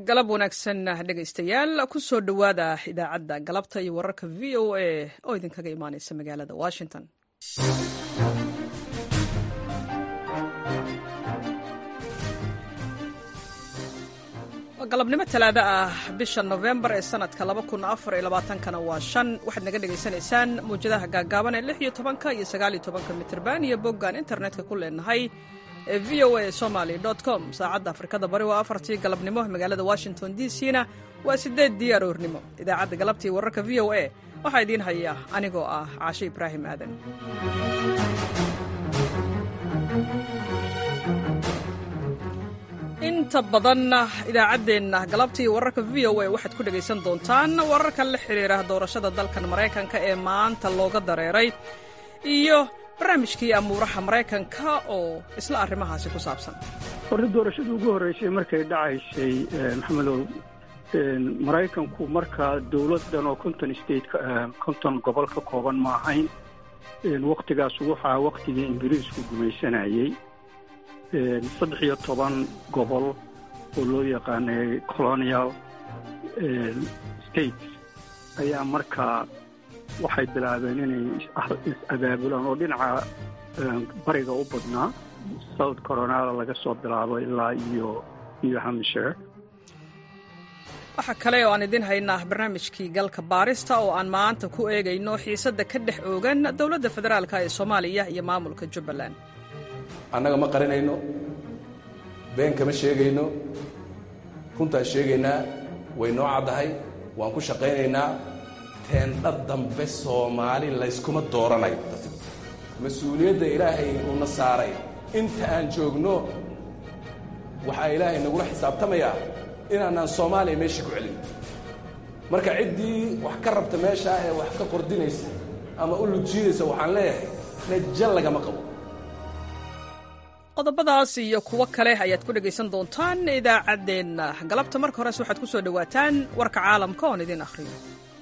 galab wanaagsan dhegaystayaal ku soo dhowaada idaacadda galabta iyo wararka v o a oo idinkaga imaaneysa magaalada washington galabnimo talaado ah bisha nofembar ee sanadka kana waa shan waxaad naga dhegaysanaysaan muwjadaha gaagaaban ee lix iyo tobanka iyo sagaaliyo tobanka mitirban iyo boggaan internetka ku leenahay ee v o a somaly com saacadda afrikada bari waa afartii galabnimo magaalada washington d c na waa sideeddii aroornimo idaacadda galabtii wararka v o a waxaa idiin haya anigoo ah caashe ibraahim aadan inta badan idaacaddeenna galabtii wararka v o a waxaad ku dhegaysan doontaan wararka la xidhiira doorashada dalkan maraykanka ee maanta looga dareeray iyo barnaamijkii amuuraha maraykanka oo isla arrimahaasi ku saabsan horta doorashadii ugu horreysay markay dhacaysay maxamedow maraykanku markaa dowladdan oo konton state konton gobol ka kooban ma ahayn wakhtigaas waxaa wakhtigii ingiriisku gumaysanayey saddex iyo toban gobol oo loo yaqaanay colonial states ayaa markaa waxay bilaabeen inay is-abaabulaan oo dhinaca bariga u badnaa south coronada laga soo bilaabo ilaa iyo new hampshire waxaa kale oo aan idiin haynaa barnaamijkii galka baarista oo aan maanta ku eegayno xiisadda ka dhex oogan dowladda federaalka ee soomaaliya iyo maamulka jubbaland annaga ma qarinayno been kama sheegayno runtaan sheegaynaa way noo caddahay waan ku shaqaynaynaa teendha dambe soomaali layskuma dooranayo mas-uuliyadda ilaahay uuna saaray inta aan joogno waxaa ilaahay nagula xisaabtamayaa inaanaan soomaaliya meeshii ku celin marka ciddii wax ka rabta meeshaa ee wax ka qordinaysa ama u lugjiidaysa waxaan leeyahay raja lagama qabo qodobadaas iyo kuwo kale ayaad ku dhegaysan doontaan idaacaddeenna galabta marka hores waxaad ku soo dhowaataan warka caalamka oon idiin akhriyo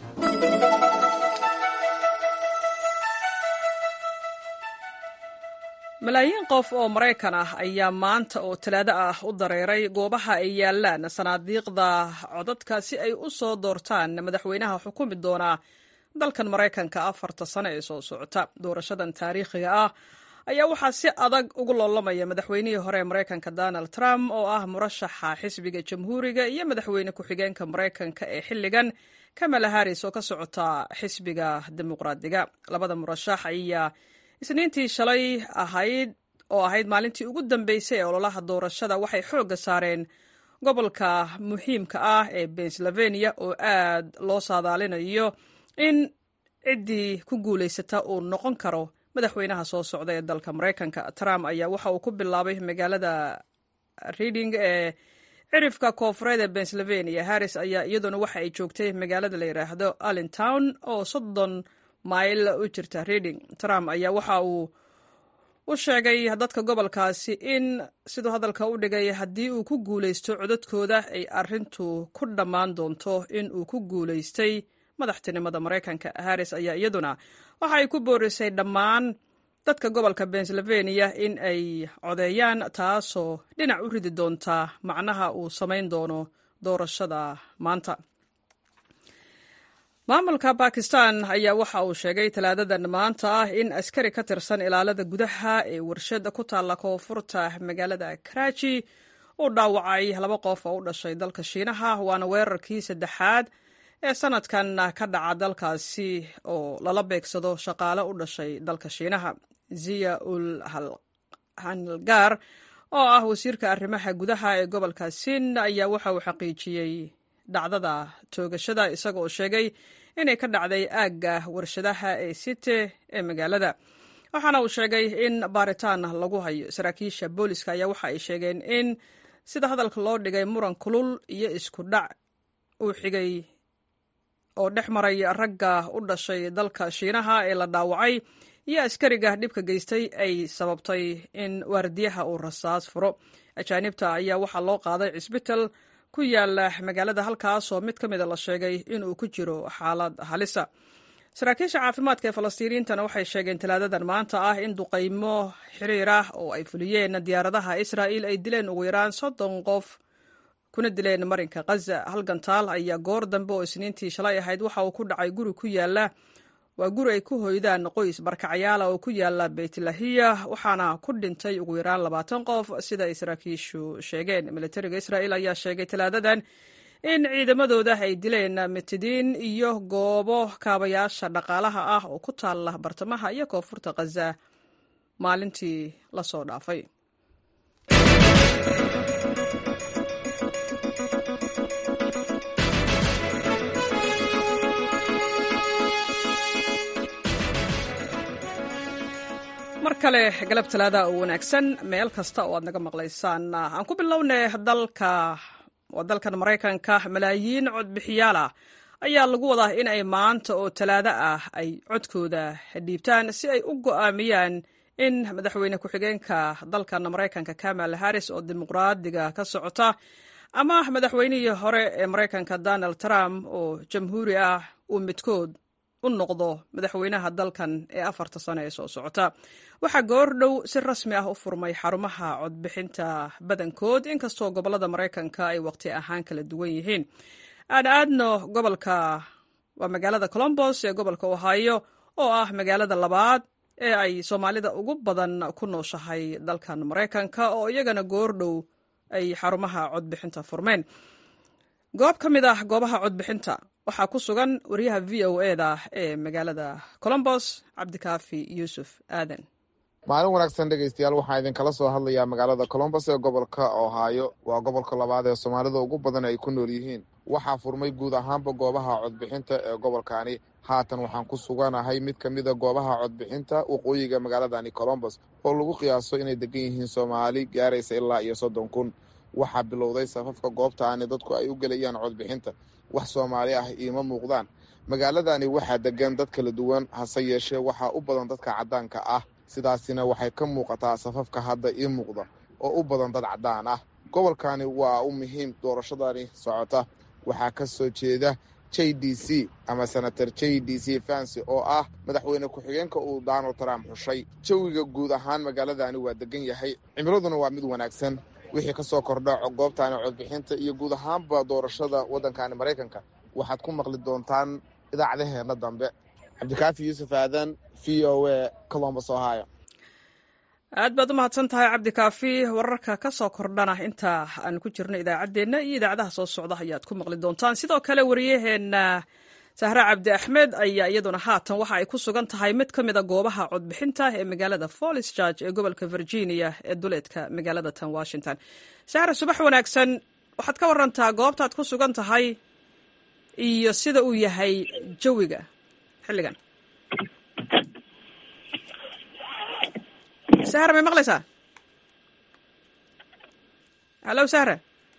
malaayiin qof oo maraykan ah ayaa maanta oo talaado ah u dareeray goobaha ay yaallaan sanaadiiqda codadka si ay u soo doortaan madaxweynaha xukumi doona dalkan maraykanka afarta sano ee soo socota doorashadan taariikhiga ah ayaa waxaa si adag ugu loolamaya madaxweynihii hore ee maraykanka donald trump oo ah murashaxa xisbiga jamhuuriga iyo madaxweyne ku-xigeenka maraykanka ee xilligan kamala haris oo ka socota xisbiga dimuqraadiga labada murashax ayaa isniintii shalay ahayd oo ahayd maalintii ugu dambeysay ee ololaha doorashada waxay xoogga saareen gobolka muhiimka ah ee pennsylvania oo aad loo saadaalinayo in ciddii ku guulaysata uu noqon karo madaxweynaha soo socda ee dalka maraykanka trump ayaa waxa uu ku bilaabay magaalada reading ee cirifka koofureed ee pennsylvania harris ayaa iyaduna waxa ay joogtay magaalada la yidhaahdo allentown oo soddon mayl u jirta reading trump ayaa waxa uu u sheegay dadka gobolkaasi in siduu hadalka u dhigay haddii uu ku guulaysto codadkooda ay arintu ku dhammaan doonto in uu ku guulaystay madaxtinimada maraykanka harris ayaa iyaduna waxa ay ku boorisay dhammaan dadka gobolka pennsylvania in ay codeeyaan taasoo dhinac u ridi doonta macnaha uu samayn doono doorashada maanta maamulka bakistan ayaa waxa uu sheegay talaadadan maanta ah in askari ka tirsan ilaalada gudaha ee warshada ku taalla koonfurta magaalada karaaji uu dhaawacay laba qof oo u dhashay dalka shiinaha waana weerarkii saddexaad ee sanadkan ka dhaca dalkaasi oo lala beegsado shaqaale u dhashay dalka shiinaha ziya ul hanlgaar oo ah wasiirka arrimaha gudaha ee gobolka siin ayaa waxa uu xaqiijiyey dhacdada toogashada isaga oo sheegay inay ka dhacday aagga warshadaha ee site ee magaalada waxaana uu sheegay in baaritaan lagu hayo saraakiisha booliska ayaa waxa ay sheegeen in sida hadalka loo dhigay muran kulul iyo isku dhac uu xigay oo dhex maray ragga u dhashay dalka shiinaha ee la dhaawacay iyo askariga dhibka geystay ay sababtay in waardiyaha uu rasaas furo ajaanibta ayaa waxaa loo qaaday cisbital ku yaala magaalada halkaasoo mid ka mida la sheegay inuu ku jiro xaalad halisa saraakiisha caafimaadka ee falastiiniyiintana waxay sheegeen talaadadan maanta ah in duqaymo xiriir ah oo ay fuliyeen diyaaradaha israa'il ay dileen ugu yaraan soddon qof kuna dileen marinka khaza halgantaal ayaa goor dambe oo isniintii shalay ahayd waxa uu ku dhacay guri ku yaala waa guri ay ku hoydaan qoys barkacyaala oo ku yaala beytlahiya waxaana ku dhintay ugu yaraan labaatan qof sida ay saraakiishu sheegeen militariga israa'il ayaa sheegay talaadadan in ciidamadooda ay dileen mitidiin iyo goobo kaabayaasha dhaqaalaha ah oo ku taala bartamaha iyo koonfurta khaza maalintii lasoo dhaafay mar kale galab talaada oo wanaagsan meel kasta oo aad naga maqlaysaan aan ku bilownay dalka waa dalkan maraykanka malaayiin codbixiyaal ah ayaa lagu wadaa in ay maanta oo talaado ah ay codkooda dhiibtaan si ay u go'aamiyaan in madaxweyne ku-xigeenka dalkan maraykanka kamal harris oo dimuqraadiga ka socota ama madaxweynihii hore ee maraykanka donald trump oo jamhuuri ah uu midkood u noqdo madaxweynaha dalkan ee afarta sano ee soo socota waxaa goor dhow si rasmi ah u furmay xarumaha codbixinta badankood inkastoo gobolada maraykanka ay waqti ahaan kala duwan yihiin aan aadno gobolka waa magaalada colombos ee gobolka ohio oo ah magaalada labaad ee ay soomaalida ugu badan ku nooshahay dalkan maraykanka oo iyagana goor dhow ay xarumaha codbixinta furmeen goob ka mid ah goobaha codbixinta waxaa ku sugan wariyaha v o eda ee magaalada colombos cabdikaafi yuusuf aadan maalin wanaagsan dhegeystayaal waxaan idinkala soo hadlayaa magaalada colombos ee gobolka ohaayo waa gobolka labaad ee soomaalida ugu badan ay ku nool yihiin waxaa furmay guud ahaanba goobaha codbixinta ee gobolkani haatan waxaan ku suganahay mid ka mida goobaha codbixinta waqooyiga magaaladani colombos oo lagu qiyaaso inay degan yihiin soomaali gaaraysa ilaa iyo soddon kun waxaa bilowday safafka goobtaani dadku ay u gelayaan codbixinta wax soomaali ah iima muuqdaan magaaladani waxaa degan dad kala duwan hase yeeshee waxaa u badan dadka caddaanka ah sidaasina waxay ka muuqataa safafka hadda ii muuqda oo u badan dad caddaan ah gobolkani waa u muhiim doorashadani socota waxaa ka soo jeeda j d c ama senator j d c fancy oo ah madaxweyne ku-xigeenka uu donald trump xushay jawiga guud ahaan magaaladani waa degan yahay cimiladuna waa mid wanaagsan wixii ka soo kordha goobtaani codbixinta iyo guud ahaanba doorashada waddankani maraykanka waxaad ku maqli doontaan idaacadaheenna dambe cabdikaafi yuusuf aadan v o a colombos ohio aad baad u mahadsan tahay cabdikaafi wararka ka soo kordhana inta aan ku jirno idaacaddeenna iyo idaacadaha soo socda ayaad ku maqli doontaan sidoo kale wariyaheenna sahre cabdi axmed ayaa iyaduna haatan waxa ay ku sugan tahay mid ka mid a goobaha codbixinta ee magaalada follis george ee gobolka virginia ee duleedka magaalada tan washington sahre subax wanaagsan waxaad ka warantaa goobtaad ku sugan tahay iyo sida uu yahay jawiga xilligan sahra may maqlaysaa hallo sahra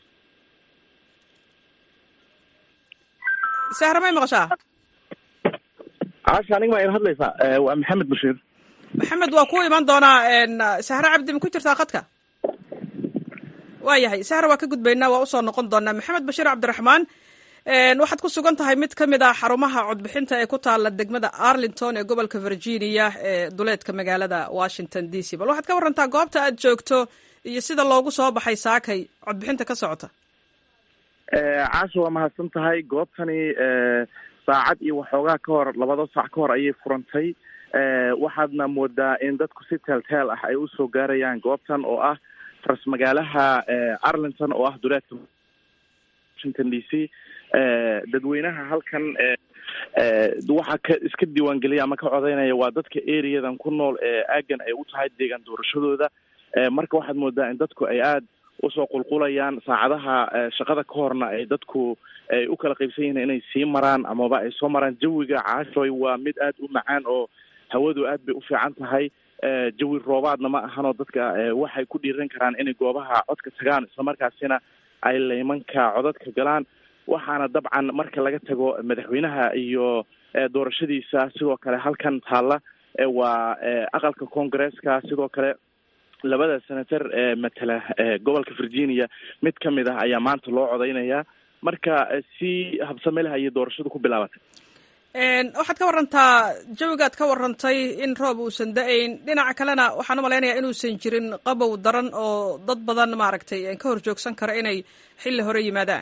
sahra may maqashaa caasha aniga ma ila hadlaysaa waa maxamed bashiir maxamed waa ku iman doonaa sahre cabdi ma ku jirtaa khadka waa yahay sahra waa ka gudbaynaa waa usoo noqon doonaa maxamed bashiir cabdiraxmaan waxaad ku sugan tahay mid ka mid ah xarumaha codbixinta ee ku taala degmada arlington ee gobolka virginia ee duleedka magaalada washington d c bal waxaad ka warantaa goobta aad joogto iyo sida loogu soo baxay saakay codbixinta ka socota caasha waa mahadsan tahay goobtani saacad iyo waxoogaa ka hor labada saac ka hor ayay furantay waxaadna moodaa in dadku si teelteel ah ay usoo gaarayaan goobtan oo ah ras magaalaha arlington oo ah duleedka washington d c dadweynaha halkan waxaa ka iska diiwaangeliya ama ka codeynaya waa dadka areadan ku nool ee aagan ay u tahay deegaan doorashadooda marka waxaad moodaa in dadku ay aada usoo qulqulayaan saacadaha shaqada ka horna ay dadku ay u kala qaybsan yihiin inay sii maraan amaba ay soo maraan jawiga caashoy waa mid aada u macaan oo hawadu aad bay u fiican tahay jawi roobaadna ma ahanoo dadka waxay ku dhiiran karaan inay goobaha codka tagaan islamarkaasina ay laymanka codadka galaan waxaana dabcan marka laga tago madaxweynaha iyo doorashadiisa sidoo kale halkan taalla waa aqalka congaresska sidoo kale labada senator ee matala gobolka virginia mid ka mid ah ayaa maanta loo codeynayaa marka si habsame leh ayay doorashadu ku bilaabatay waxaad ka warantaa jawigaad ka warantay in roob uusan da-ayn dhinaca kalena waxaan u malaynayaa inuusan jirin qabow daran oo dad badan maaragtay ka hor joogsan kara inay xilli hore yimaadaan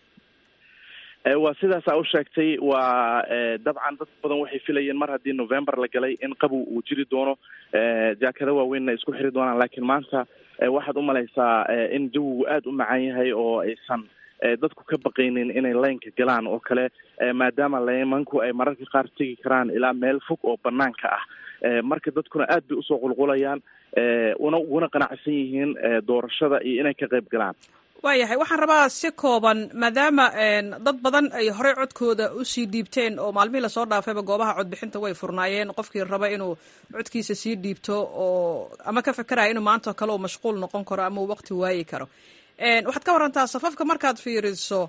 waa sidaas a u sheegtay waa dabcan dad badan waxay filayeen mar haddii november la galay in qabow uu jiri doono jaakada waaweynna isku xiri doonaan laakiin maanta waxaad u malaysaa in jawigu aada u macaan yahay oo aysan dadku ka baqaynin inay laynka galaan oo kale maadaama laymanku ay mararka qaar tegi karaan ilaa meel fog oo banaanka ah marka dadkuna aad bay usoo qulqulayaan una uguna qanacsan yihiin doorashada iyo inay ka qayb galaan waayahay waxaan rabaa si kooban maadaama dad badan ay horey codkooda usii dhiibteen oo maalmihii lasoo dhaafayba goobaha codbixinta way furnaayeen qofkii raba inuu codkiisa sii dhiibto oo ama ka fekeraya inuu maanta kale uu mashquul noqon karo ama uu waqti waayi karo waxaad ka warantaa safafka markaad fiiriso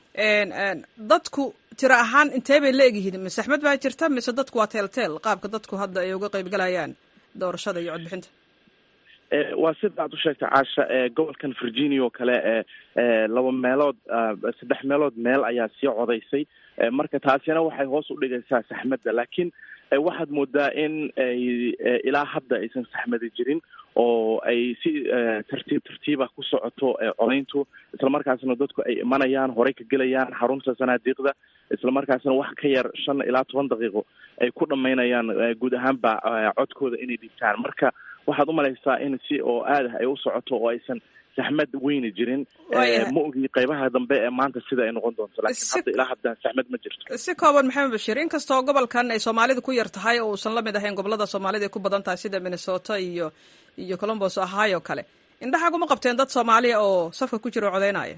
dadku tiro ahaan intee bay la egyihiin mise axmed baa jirta mise dadku waa teelteel qaabka dadku hadda ay uga qayb galayaan doorashada iyo codbixinta waa sida aad u sheegtay caasha gobolkan virginia oo kale laba meelood saddex meelood meel ayaa sii codaysay marka taasina waxay hoos u dhigaysaa saxmadda laakiin waxaad moodaa in ay ilaa hadda aysan saxmadi jirin oo ay si tartiib tartiiba ku socoto codayntu islamarkaasna dadku ay imanayaan horey ka gelayaan xarunta sanaadiiqda islamarkaasna wax ka yar shan ilaa toban daqiiqo ay ku dhamaynayaan guud ahaanba codkooda inay dhigtaan marka waxaad umalaysaa in si oo aad ah ay u socoto oo aysan saxmad weyni jirin ma ogi qaybaha dambe ee maanta sida ay noqon doonto laakiin hadda ilaa hadda saxmad ma jirto si kooban maxamed bashiir inkastoo gobolkan ay soomaalida ku yar tahay oo uusan lamid ahayn gobolada soomaalida ay ku badan tahay sida minnesota iyo iyo colombos ohio kale indhaxaaguma qabteen dad soomaaliya oo safka ku jira oo codeynaya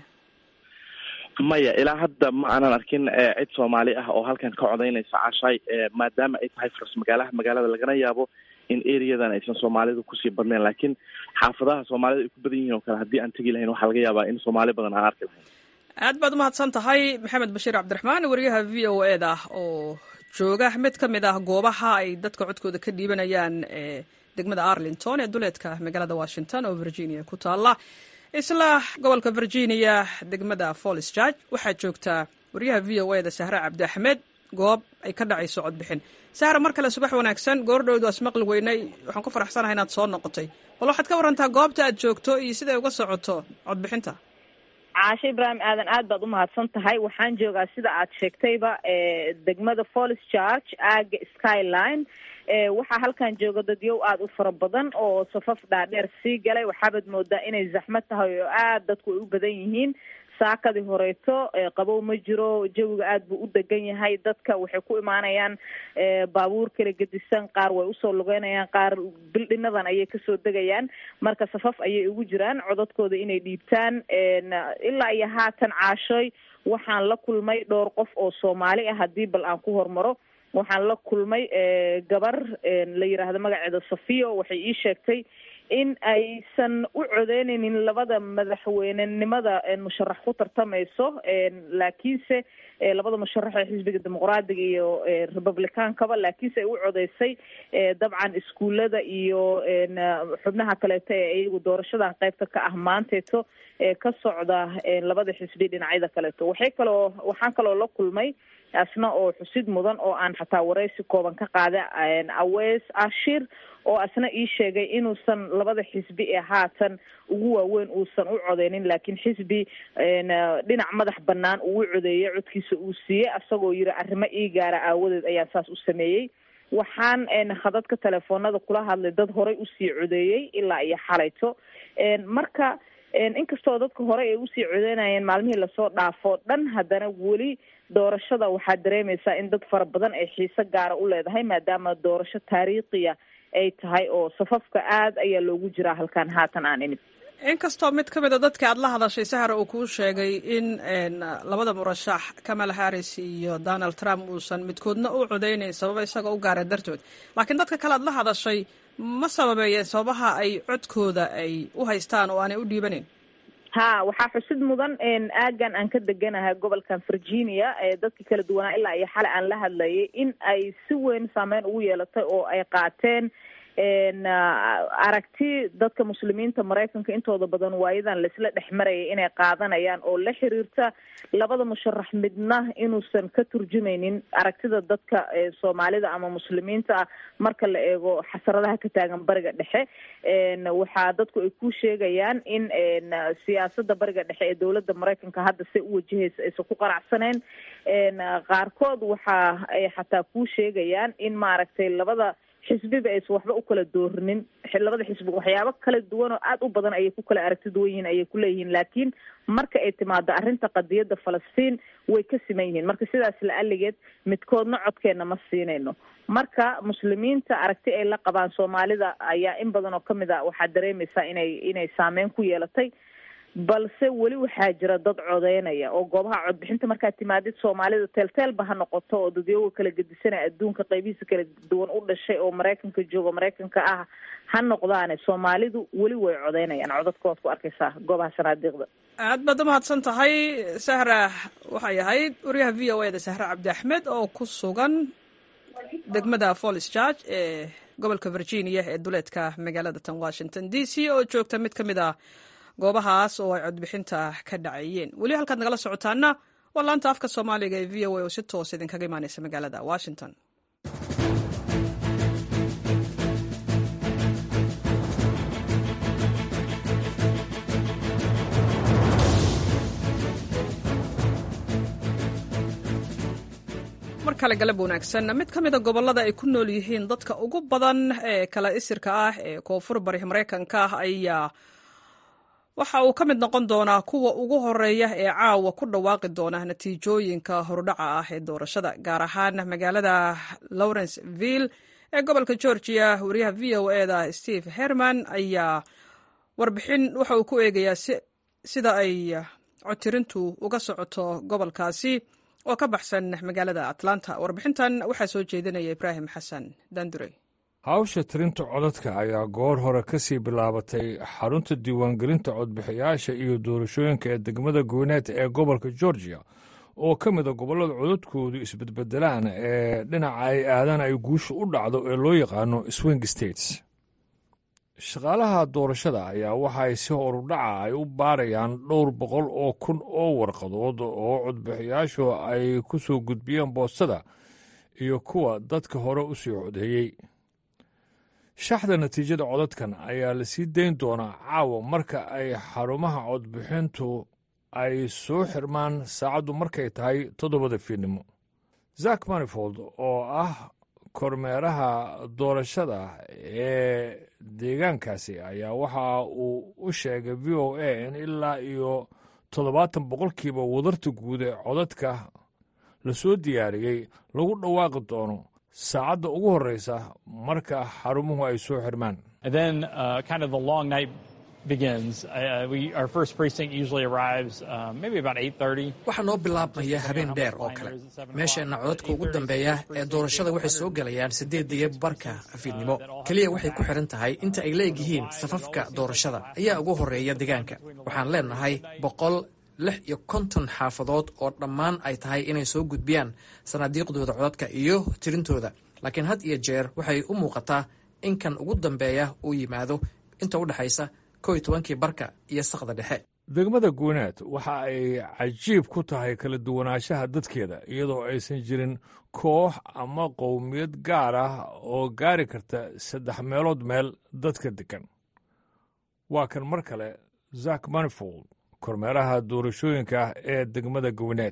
maya ilaa hadda ma aanan arkin cid soomaali ah oo halkan ka codaynaysa cashay maadaama ay tahay faras magaalaha magaalada lagana yaabo in areadan aysan soomaalidu kusii badnayn laakiin xaafadaha soomaalida ay ku badan yihiin oo kale haddii aan tegi lahayn waxaa laga yaabaa in soomaali badan aan arki lahayn aad baad umahadsan tahay maxamed bashiir cabdiraxmaan wariyaha v o e da oo jooga mid ka mid ah goobaha ay dadka codkooda ka dhiibanayaan ee degmada arlington ee duleedka magaalada washington oo virginia ku taala isla gobolka virginia degmada follis george waxaa joogtaa wariyaha v o e da sahre cabdi axmed goob ay ka dhacayso codbixin sahra mar kale subax wanaagsan goordhowdu asmaqli weynay waxaan ku faraxsanahay inaad soo noqotay bal waxaad ka warantaa goobta aad joogto iyo siday uga socoto codbixinta caashe ibraahim aadan aad baad umahadsan tahay waxaan joogaa sida aad sheegtayba degmada follis george aaga skyline waxaa halkan jooga dadyow aada u fara badan oo safaf dhaadheer sii galay waxaabaad moodaa inay zaxmad tahay oo aad dadku ay u badan yihiin saakadii horeeto qabow ma jiro jawiga aada buu u degan yahay dadka waxay ku imaanayaan baabuur kala gedisan qaar way usoo lugeynayaan qaar bildhinadan ayay kasoo degayaan marka safaf ayay ugu jiraan codadkooda inay dhiibtaan ilaa iyo haatan caashoy waxaan la kulmay dhowr qof oo soomaali ah haddii bal aan ku hormaro waxaan la kulmay gabar la yiraahdo magaceeda safiyo waxay ii sheegtay in aysan u codeyneynin labada madaxweynenimada musharax ku tartamayso laakiinse labada musharax ee xisbiga dimuqraadiga iyo republicaankaba laakiinse ay u codeysay dabcan iskuullada iyo xubnaha kaleeto ee iyagu doorashadan qaybta ka ah maanteeto ka socda labada xisbi dhinacyada kaleeto waxay kaloo waxaan kaloo la kulmay asna oo xusid mudan oo aan xataa wareysi kooban ka qaada awees ashir oo asna ii sheegay inuusan labada xisbi ee haatan ugu waaweyn uusan u codeynin laakiin xisbi dhinac madax banaan uu u codeeyay codkiisa uu siiyey asagoo yiri arrimo ii gaara aawadeed ayaan saas u sameeyey waxaan khadadka telefoonada kula hadlay dad horey usii codeeyey ilaa iyo xalayto marka inkastoo dadka hore ay usii codeynayeen maalmihii lasoo dhaafo dhan haddana weli doorashada waxaa dareemaysaa in dad fara badan ay xiise gaara u leedahay maadaama doorasho taariikhiya ay tahay oo safafka aad ayaa loogu jiraa halkaan haatan aan inib inkastoo mid ka mid a dadka aad la hadashay sahra uu kuu sheegay in labada murashax kamala harris iyo donald trump uusan midkoodna u codeynayn sababa isaga u gaara dartood laakiin dadka kale aad la hadashay ma sababeeyeen sababaha ay codkooda ay u haystaan oo aanay u dhiibanayn ha waxaa xusid mudan aagan aan ka deganahay gobolkan virginia dadka kala duwanaa ilaa iyo xale aan la hadlayay in ay si weyn saameyn ugu yeelatay oo ay qaateen aragti dadka muslimiinta maraykanka intooda badan waayadan laisla dhex marayay inay qaadanayaan oo la xiriirta labada musharax midna inuusan ka turjumaynin aragtida dadka soomaalida ama muslimiinta ah marka la eego xasaradaha ka taagan bariga dhexe waxaa dadku ay ku sheegayaan in siyaasada bariga dhexe ee dowladda maraykanka hadda se u wajahaysa aysan ku qanacsaneen qaarkood waxa ay xataa ku sheegayaan in maaragtay labada xisbiba aysan waxba u kala doorinin labada xisbi waxyaabo kala duwan oo aada u badan ayay ku kala aragti duwan yihiin ayay kuleeyihiin laakiin marka ay timaado arrinta qadiyadda falastiin way ka siman yihiin marka sidaas la aligeed midkoodna codkeena ma siinayno marka muslimiinta aragti ay la qabaan soomaalida ayaa in badan oo kamid a waxaa dareemaysaa inay inay saameyn ku yeelatay balse weli waxaa jira dad codeynaya oo goobaha codbixinta markaad timaadid soomaalida teelteelba ha noqoto oo dadyoga kala gedisanaya adduunka qaybihiisa kala duwan u dhashay oo maraykanka jooga maraykanka ah ha noqdaane soomaalidu weli way codeynayaan codadkooad ku arkaysaa goobaha sanaadiiqda aad baad umahadsan tahay sahra waxay ahayd wariyaha v o eda sahre cabdi axmed oo ku sugan degmada follis george ee gobolka virginia ee duleedka magaalada tan washington d c oo joogta mid ka mid a goobahaas oo ay codbixinta ka dhacayeen weli halkaad nagala socotaana waa laanta afka soomaaliga ee v o a oo si toos idinkaga imaaneysa magaalada washington mar kale galab wanaagsan mid ka mida gobollada ay ku nool yihiin dadka ugu badan ee kala isirka ah ee koonfur bari maraykanka ah ayaa waxa uu ka mid noqon doonaa kuwa ugu horeeya ee caawa ku dhawaaqi doona natiijooyinka hordhaca ah ee doorashada gaar ahaan magaalada lawrenceville ee gobolka georgia wariyaha v o eda steve herman ayaa warbixin waxa uu ku eegayaa sida ay codtirintu uga socoto gobolkaasi oo ka baxsan magaalada atlanta warbixintan waxaa soo jeedinaya ibraahim xasan dandurey hawsha tirinta codadka ayaa goor hore ka sii bilaabatay xarunta diiwaangelinta codbixiyaasha iyo doorashooyinka ee degmada goyneed ee gobolka georgia oo ka mida gobollada codadkoodu isbedbedelaan ee dhinaca ay aadaan ay guusha u dhacdo ee loo yaqaano swing states shaqaalaha doorashada ayaa waxa ay si horudhaca ay u baarayaan dhowr boqol oo kun oo warqadood oo codbixiyaashu ay ku soo gudbiyeen boostada iyo kuwa dadka hore u sii codeeyey shaxda natiijada codadkan ayaa la sii dayn doonaa caawa marka ay xarumaha codbixintu ay soo xirmaan saacaddu markay tahay toddobada fiidnimo zak manifold oo ah kormeeraha doorashada ee deegaankaasi ayaa waxa uu u sheegay v o a in ilaa iyo toddobaatan boqolkiiba wadarta guud ee codadka la soo diyaariyey lagu dhawaaqi doono saacadda ugu horreysa marka xarumuhu ay soo xirmaan waxaa noo bilaabmaya habeen dheer oo kale meesheenna codadka ugu dambeeya ee doorashada waxay soo gelayaan siddeedaiyo barka afiidnimo keliya waxay ku xidhan tahay inta ay leegyihiin safafka doorashada ayaa ugu horreeya deegaanka waxaan leenahay boqol lix iyo konton xaafadood oo dhammaan ay tahay inay soo gudbiyaan sanaadiiqdooda codadka iyo tirintooda laakiin had iyo jeer waxay u muuqataa in kan ugu dambeeya uu yimaado inta u dhexaysa kow iyo tobankii barka iyo saqda dhexe degmada guunaad waxa ay cajiib ku tahay kala duwanaanshaha dadkeeda iyadoo aysan jirin koox ama qowmiyad gaar ah oo gaari karta saddex meelood meel dadka degan waa kan mar kale zak manifold kormeeraha doorashooyinka ee degmada gowneed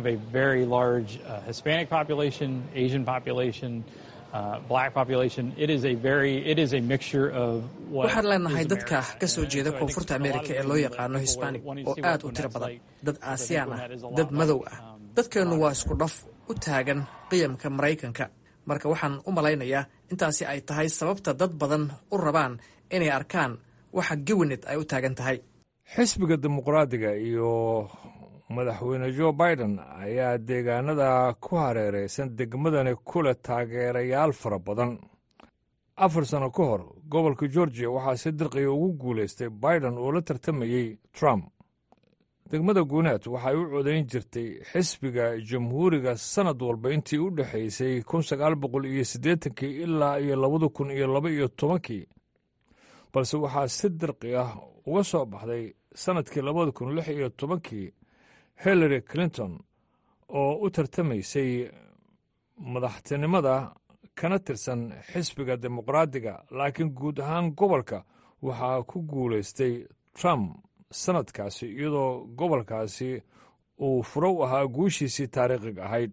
waxaan leenahay dadka ka soo jeeda koonfurta amerika ee loo yaqaano hisbanig oo aad u tiro badan dad aasiyaan ah dad madow ah dadkeennu waa isku dhaf u taagan qiyamka maraykanka marka waxaan u malaynayaa intaasi ay tahay sababta dad badan u rabaan inay arkaan waxa gowenet ay u taagan tahay xisbiga dimuqraadiga iyo madaxweyne jo biden ayaa deegaanada ku hareeraysan degmadani kule taageerayaal fara badan afar sano ka hor gobolka georgiya waxaa si dirqiya ugu guulaystay biden oo la tartamayey trump degmada guunaad waxay u codayn jirtay xisbiga jamhuuriga sannad walba intii u dhexaysay kun sagaal boqol iyo siddeetankii ilaa iyo labada kun iyo laba iyo tobankii balse waxaa si dirqi ah uga soo baxday sannadkii labada kun lix iyo tobankii hillary clinton oo u tartamaysay madaxtinimada kana tirsan xisbiga dimuqraadiga laakiin guud ahaan gobolka waxaa ku guulaystay trump sannadkaasi iyadoo gobolkaasi uu furow ahaa guushiisii taariikhiga ahayd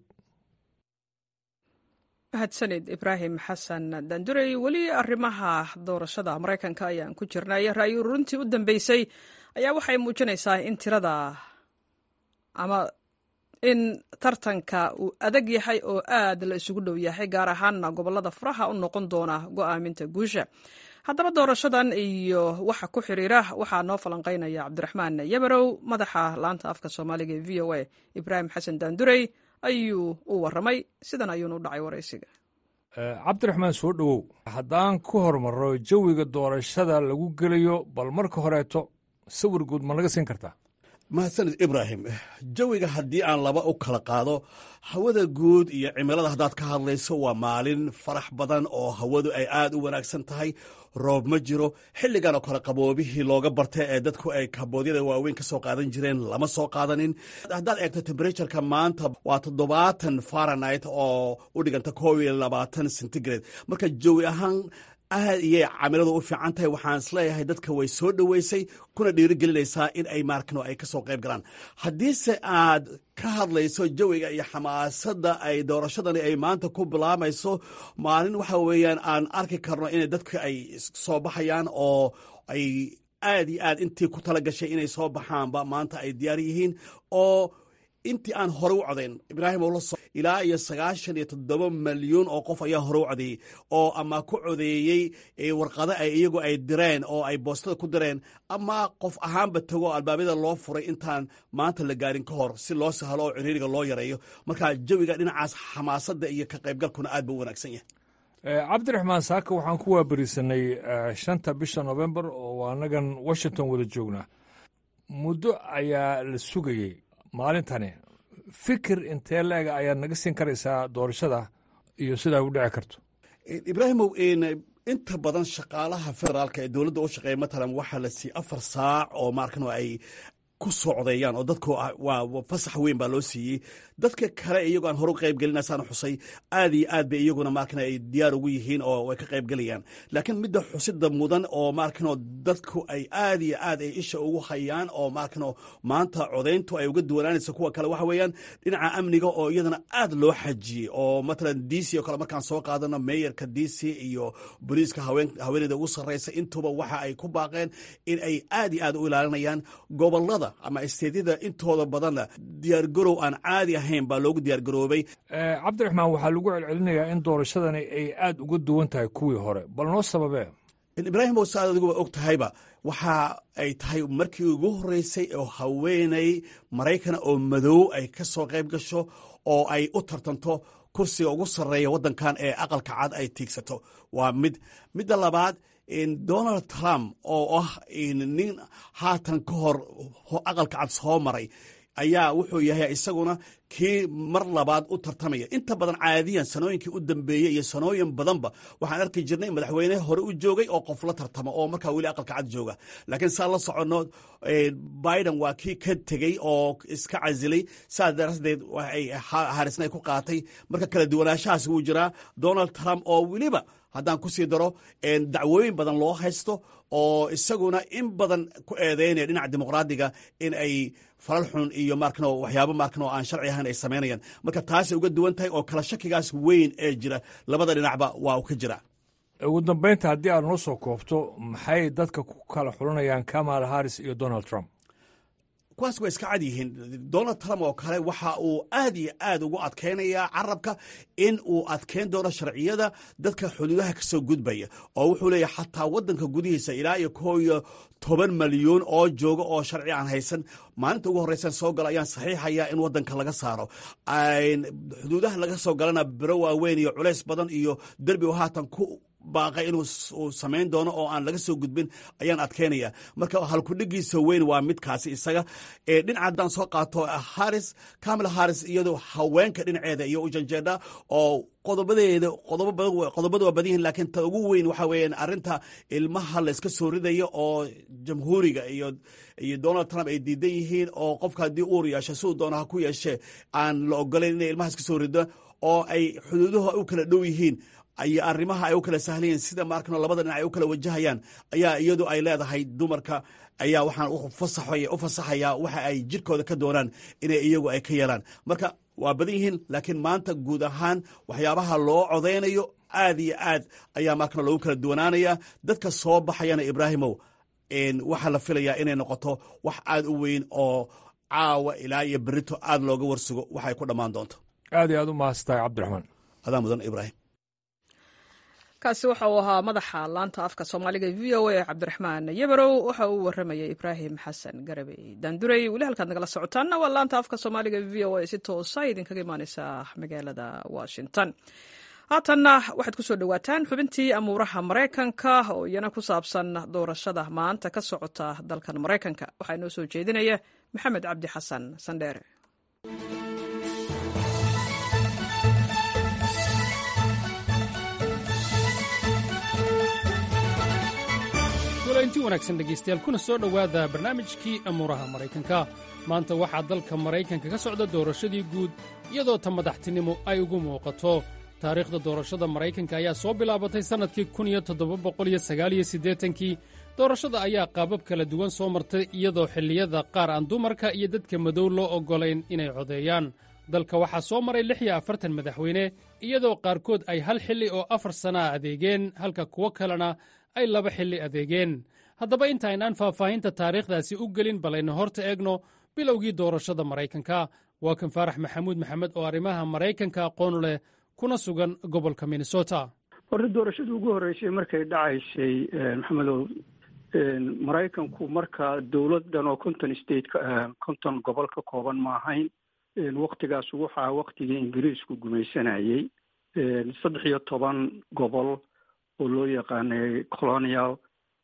mahadsanid ibraahim xasan dandurey weli arrimaha doorashada maraykanka ayaan ku jirnay ra'yi ururintii u dambeysay ayaa waxay muujinaysaa in tirada ama in tartanka uu adag yahay oo aad la isugu dhow yahay gaar ahaanna gobolada furaha u noqon doona go'aaminta guusha haddaba doorashadan iyo waxa ku xiriira waxaa noo falanqaynaya cabdiraxmaan yabarow madaxa laanta afka soomaaliga ee v o a ibraahim xasan daandurey ayuu u warramay sidan ayuuna u dhacay waraysiga cabdiraxmaan soo dhowow haddaan ku hormarro jawiga doorashada lagu gelayo bal marka horeeto sawir guud ma naga siin kartaa mahadsanid ibraahim jawiga haddii aan laba u kala qaado hawada guud iyo cimilada haddaad ka hadlayso waa maalin farax badan oo hawadu ay aad u wanaagsan tahay roob ma jiro xilligan oo kale qaboobihii looga bartay ee dadku ay kaboodyada waaweyn ka soo qaadan jireen lama soo qaadanin haddaad eegto temberatuurka maanta waa toddobaatan faranit oo u dhiganta koob iyo labaatan centigrade marka jawi ahaan aad iyay camiladu u fiican tahay waxaan isleeyahay dadka way soo dhoweysay kuna dhiirigelinaysaa in ay maarkano ay ka soo qayb galaan haddiise aad ka hadlayso jawiga iyo xamaasadda ay doorashadani ay maanta ku bilaamayso maalin waxa weeyaan aan arki karno in dadka ay soo baxayaan oo ay aad iyo aad intii ku tala gashay inay soo baxaanba maanta ay diyaar yihiin oo intii aan hore u codayn ibraahim oo la so ilaa iyo sagaashan iyo toddoba malyuun oo qof ayaa hore u codeeyey oo ama ku codeeyey warqado ay iyagu ay direen oo ay boostada ku direen ama qof ahaanba tago oo albaabada loo furay intaan maanta la gaarin ka hor si loo sahlo oo ciriiriga loo yareeyo marka jawiga dhinacaas xamaasadda iyo ka qaybgalkuna aad buu u wanaagsan yahay cabdiraxmaan saaka waxaan ku waaberisanay shanta bisha novembar oo annagan washington wada joognaa muddo ayaa la sugayey maalintani fikir intee la-ega ayaad naga siin karaysaa doorashada iyo sidaa u dhici karto ibraahimow inta badan shaqaalaha federaalka ee dowladda u shaqeeya matalan waxaa la siiyey afar saac oo maarkan ay ku socdeeyaan oo dadku waa fasax weyn baa loo siiyey dadka kale iyagoo aan horu qayb gelinaysaan xusay aad iyo aad bay iyaguna maarkan ay diyaar ugu yihiin oo way ka qayb gelayaan laakiin midda xusida mudan oo maarkanoo dadku ay aad iyo aad ay isha ugu hayaan oo maarkanoo maanta codayntu ay uga duwanaanaysa kuwa kale waxa weeyaan dhinaca amniga oo iyadana aad loo xajiyey oo matalan d c oo kale markaan soo qaadano meeyarka d c iyo boliiska haweeneyda ugu sarreysa intuba waxa ay ku baaqeen in ay aad iyo aad u ilaalinayaan gobolada ama isteedyada intooda badanna diyaargarow aan caadi ahayn baa loogu diyaargaroobay cabdiraxmaan waxaa lagu celcelinayaa in doorashadani ay aad uga duwan tahay kuwii hore bal noo sababee ibraahim oo saad adiguba og tahayba waxa ay tahay markii ugu horreysay oo haweeney maraykana oo madow ay ka soo qayb gasho oo ay u tartanto kursiga ugu sarreeya waddankan ee aqalka cad ay tiigsato waa mid midda labaad donald trump oo ah nin haatan ka hor aqalka cad soo maray ayaa wuxuu yahay isaguna kii mar labaad u tartamaya inta badan caadiyan sanooyinkii u dambeeyey iyo sanooyin badanba waxaan arki jirnay madaxweyne hore u joogay oo qof la tartamo oo markaa weli aqalka cad jooga laakiin saa la soconno biden waa kii ka tegey oo iska casilay saas daraadeed harisna ay ku qaatay marka kala duwanaanshahaas wuu jiraa donald trump oo weliba haddaan ku sii daro dacwooyin badan loo haysto oo isaguna in badan ku eedeynaya dhinaca dimuqraadiga in ay falal xun iyo markano waxyaabo markan oo aan sharci ahayn ay samaynayaan marka taasay uga duwan tahay oo kala shakigaas weyn ee jira labada dhinacba waa u ka jira ugu dambaynta haddii aad noo soo koobto maxay dadka ku kala xulanayaan kamal harris iyo donald trump kuwaas waa iska cad yihiin donald trump oo kale waxa uu aad iyo aad ugu adkaynayaa carabka in uu adkeyn doono sharciyada dadka xuduudaha ka soo gudbaya oo wuxuu leeyahay xataa waddanka gudihiisa ilaa iyo koo iyo toban malyuun oo jooga oo sharci aan haysan maalinta ugu horreysan soo gala ayaan saxiixayaa in waddanka laga saaro xuduudaha laga soo galana biro waaweyn iyo culays badan iyo derbi oo haatan ku baaqay inuu samayn doono oo aan laga soo gudbin ayaan adkeynaya marka halkudhigiisa weyn waa midkaasi isaga dhinaca haddaan soo qaato haris camila haris iyadoo haweenka dhinaceeda iyo u janjeedha oo qodobadeeda qodobada waa badan yihin laakiin ta ugu weyn waxa weeyaan arrinta ilmaha layska soo ridayo oo jamhuuriga iyo iyo donald trump ay diidan yihiin oo qofka haddii uur yeesho siduu doono ha ku yeeshee aan la ogolayn inay ilmaha iska soo rido oo ay xuduuduhu u kala dhow yihiin iyo arrimaha ay u kala sahlayeen sida maarkano labada dhinac ay u kala wajahayaan ayaa iyadu ay leedahay dumarka ayaa waxaan u fasaxayaa waxa ay jirkooda ka doonaan inay iyagu ay ka yeelaan marka waa badan yihiin laakiin maanta guud ahaan waxyaabaha loo codaynayo aad iyo aad ayaa maarkano loogu kala duwanaanaya dadka soo baxayana ibraahimow waxaa la filayaa inay noqoto wax aad u weyn oo caawa ilaa iyo berito aad looga warsugo waxa ay ku dhammaan doonto aad iyo aad u mahadsantahay cabdiraxmaan adaa mudan ibraahim kaasi waxa uu ahaa madaxa laanta afka soomaaliga v o a cabdiraxmaan yabarow waxa uu waramayay ibraahim xasan garabey daanduray weli halkaad nagala socotaanna waa laanta afka soomaaliga v o a si toosa idinkaga imaaneysa magaalada washington haatanna waxaad ku soo dhowaataan xubintii amuuraha maraykanka oo iyana ku saabsan doorashada maanta ka socota dalkan maraykanka waxaa inoo soo jeedinaya maxamed cabdi xasan sandheere inti wanaagsan dhegaystayaal kuna soo dhowaada barnaamijkii amuuraha maraykanka maanta waxaa dalka maraykanka ka socda doorashadii guud iyadoo ta madaxtinimo ay ugu muuqato taariikhda doorashada maraykanka ayaa soo bilaabatay sannadkii kii doorashada ayaa qaabab kala duwan soo martay iyadoo xilliyada qaar aan dumarka iyo dadka madow loo oggolayn inay codeeyaan dalka waxaa soo maray lix iyo afartan madaxweyne iyadoo qaarkood ay hal xilli oo afar sannaa adeegeen halka kuwo kalena ay laba xilli adeegeen haddaba intaynaan faahfaahinta taariikhdaasi u gelin balayna horta eegno bilowgii doorashada maraykanka waa kan faarax maxamuud maxamed oo arrimaha maraykanka aqoon leh kuna sugan gobolka minnesota horta doorashadii ugu horreysay markay dhacaysay maxamedow maraykanku marka dowladan oo conton state conton gobol ka kooban ma ahayn waktigaas waxaa waktigii ingiriisku gumaysanayey saddex iyo toban gobol oo loo yaqaanay colonial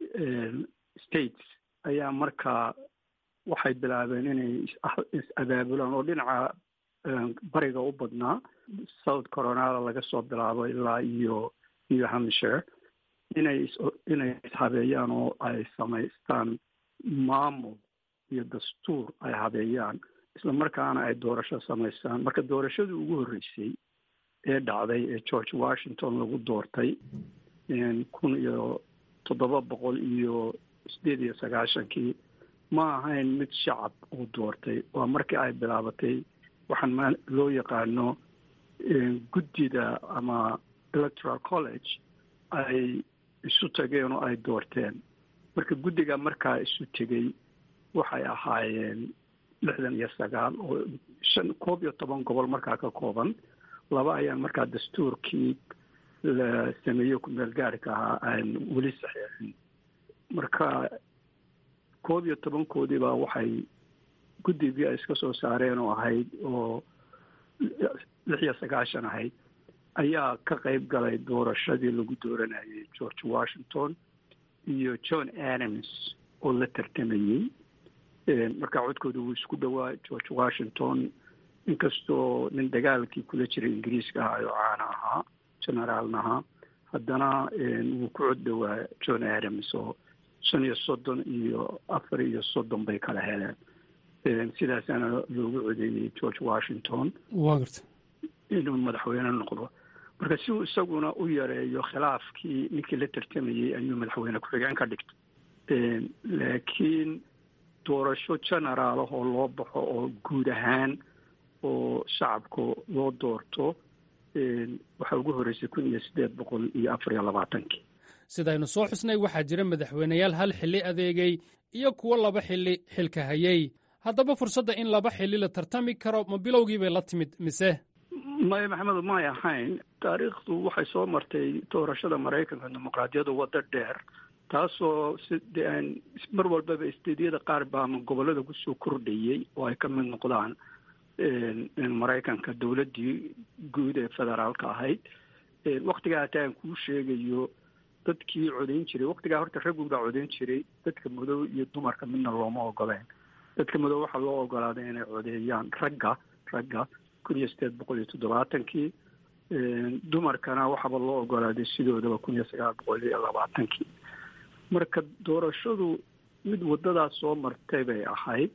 states ayaa markaa waxay bilaabeen inay is-abaabulaan oo dhinaca bariga u badnaa south coronada laga soo bilaabo ilaa iyo new hampshire inay inay ishabeeyaan oo ay samaystaan maamul iyo dastuur ay habeeyaan isla markaana ay doorasho samaystaan marka doorashadii ugu horreysay ee dhacday ee george washington lagu doortay kun iyo toddoba boqol iyo sideed iyo sagaashankii ma ahayn mid shacab uu doortay waa markii ay bilaabatay waxaan ma loo yaqaano guddida ama electoral college ay isu tageen oo ay doorteen marka guddiga markaa isu tegey waxay ahaayeen lixdan iyo sagaal oo shan koob iyo toban gobol markaa ka kooban laba ayaan markaa dastuurkii la sameeyo kumeel gaarhka ahaa aan weli saxiixin marka koob iyo tobankoodiiba waxay guddigii ay iska soo saareen oo ahayd oo lix iyo sagaashan ahayd ayaa ka qayb galay doorashadii lagu dooranayay george washington iyo john adams oo la tartamayey marka codkooda wuu isku dhowaa george washington inkastoo nin dagaalkii kula jiray ingiriiska ahaa oo caana ahaa generaalna ahaa haddana wuu ku cod dhowaa john adams oo shan iyo soddon iyo afar iyo soddon bay kala heleen sidaasaana loogu codeeyey george washington waa garta inuu madaxweyne noqdo marka si uu isaguna u yareeyo khilaafkii ninkii la tartamayey ayuu madaxweyne ku-xigeen ka dhigtay laakiin doorasho generaal ah oo loo baxo oo guud ahaan oo shacabka loo doorto waxaa ugu horreysay kun iyo siddeed boqol iyo afar iyo labaatankii sidaynu soo xusnay waxaa jira madaxweyneyaal hal xilli adeegay iyo kuwo laba xilli xilka hayey haddaba fursadda in laba xilli la tartami karo ma bilowgii bay la timid mise maya maxamedu may ahayn taariikhdu waxay soo martay doorashada maraykanka dimuqraadiyadda waddo dheer taasoo side mar walbaba isteedyada qaar baa ama gobollada kusoo kordhayey oo ay ka mid noqdaan maraykanka dowladdii guud ee federaalka ahayd waktigaa hataa aan kuu sheegayo dadkii codayn jiray waktigaa horta raggun baa codayn jiray dadka madow iyo dumarka midna looma ogoleen dadka madow waxaa loo ogolaaday inay codeeyaan ragga ragga kun iyo sideed boqol iyo toddobaatankii dumarkana waxaaba loo ogolaaday sidoodaba kun iyo sagaal boqol iyo labaatankii marka doorashadu mid waddadaas soo martay bay ahayd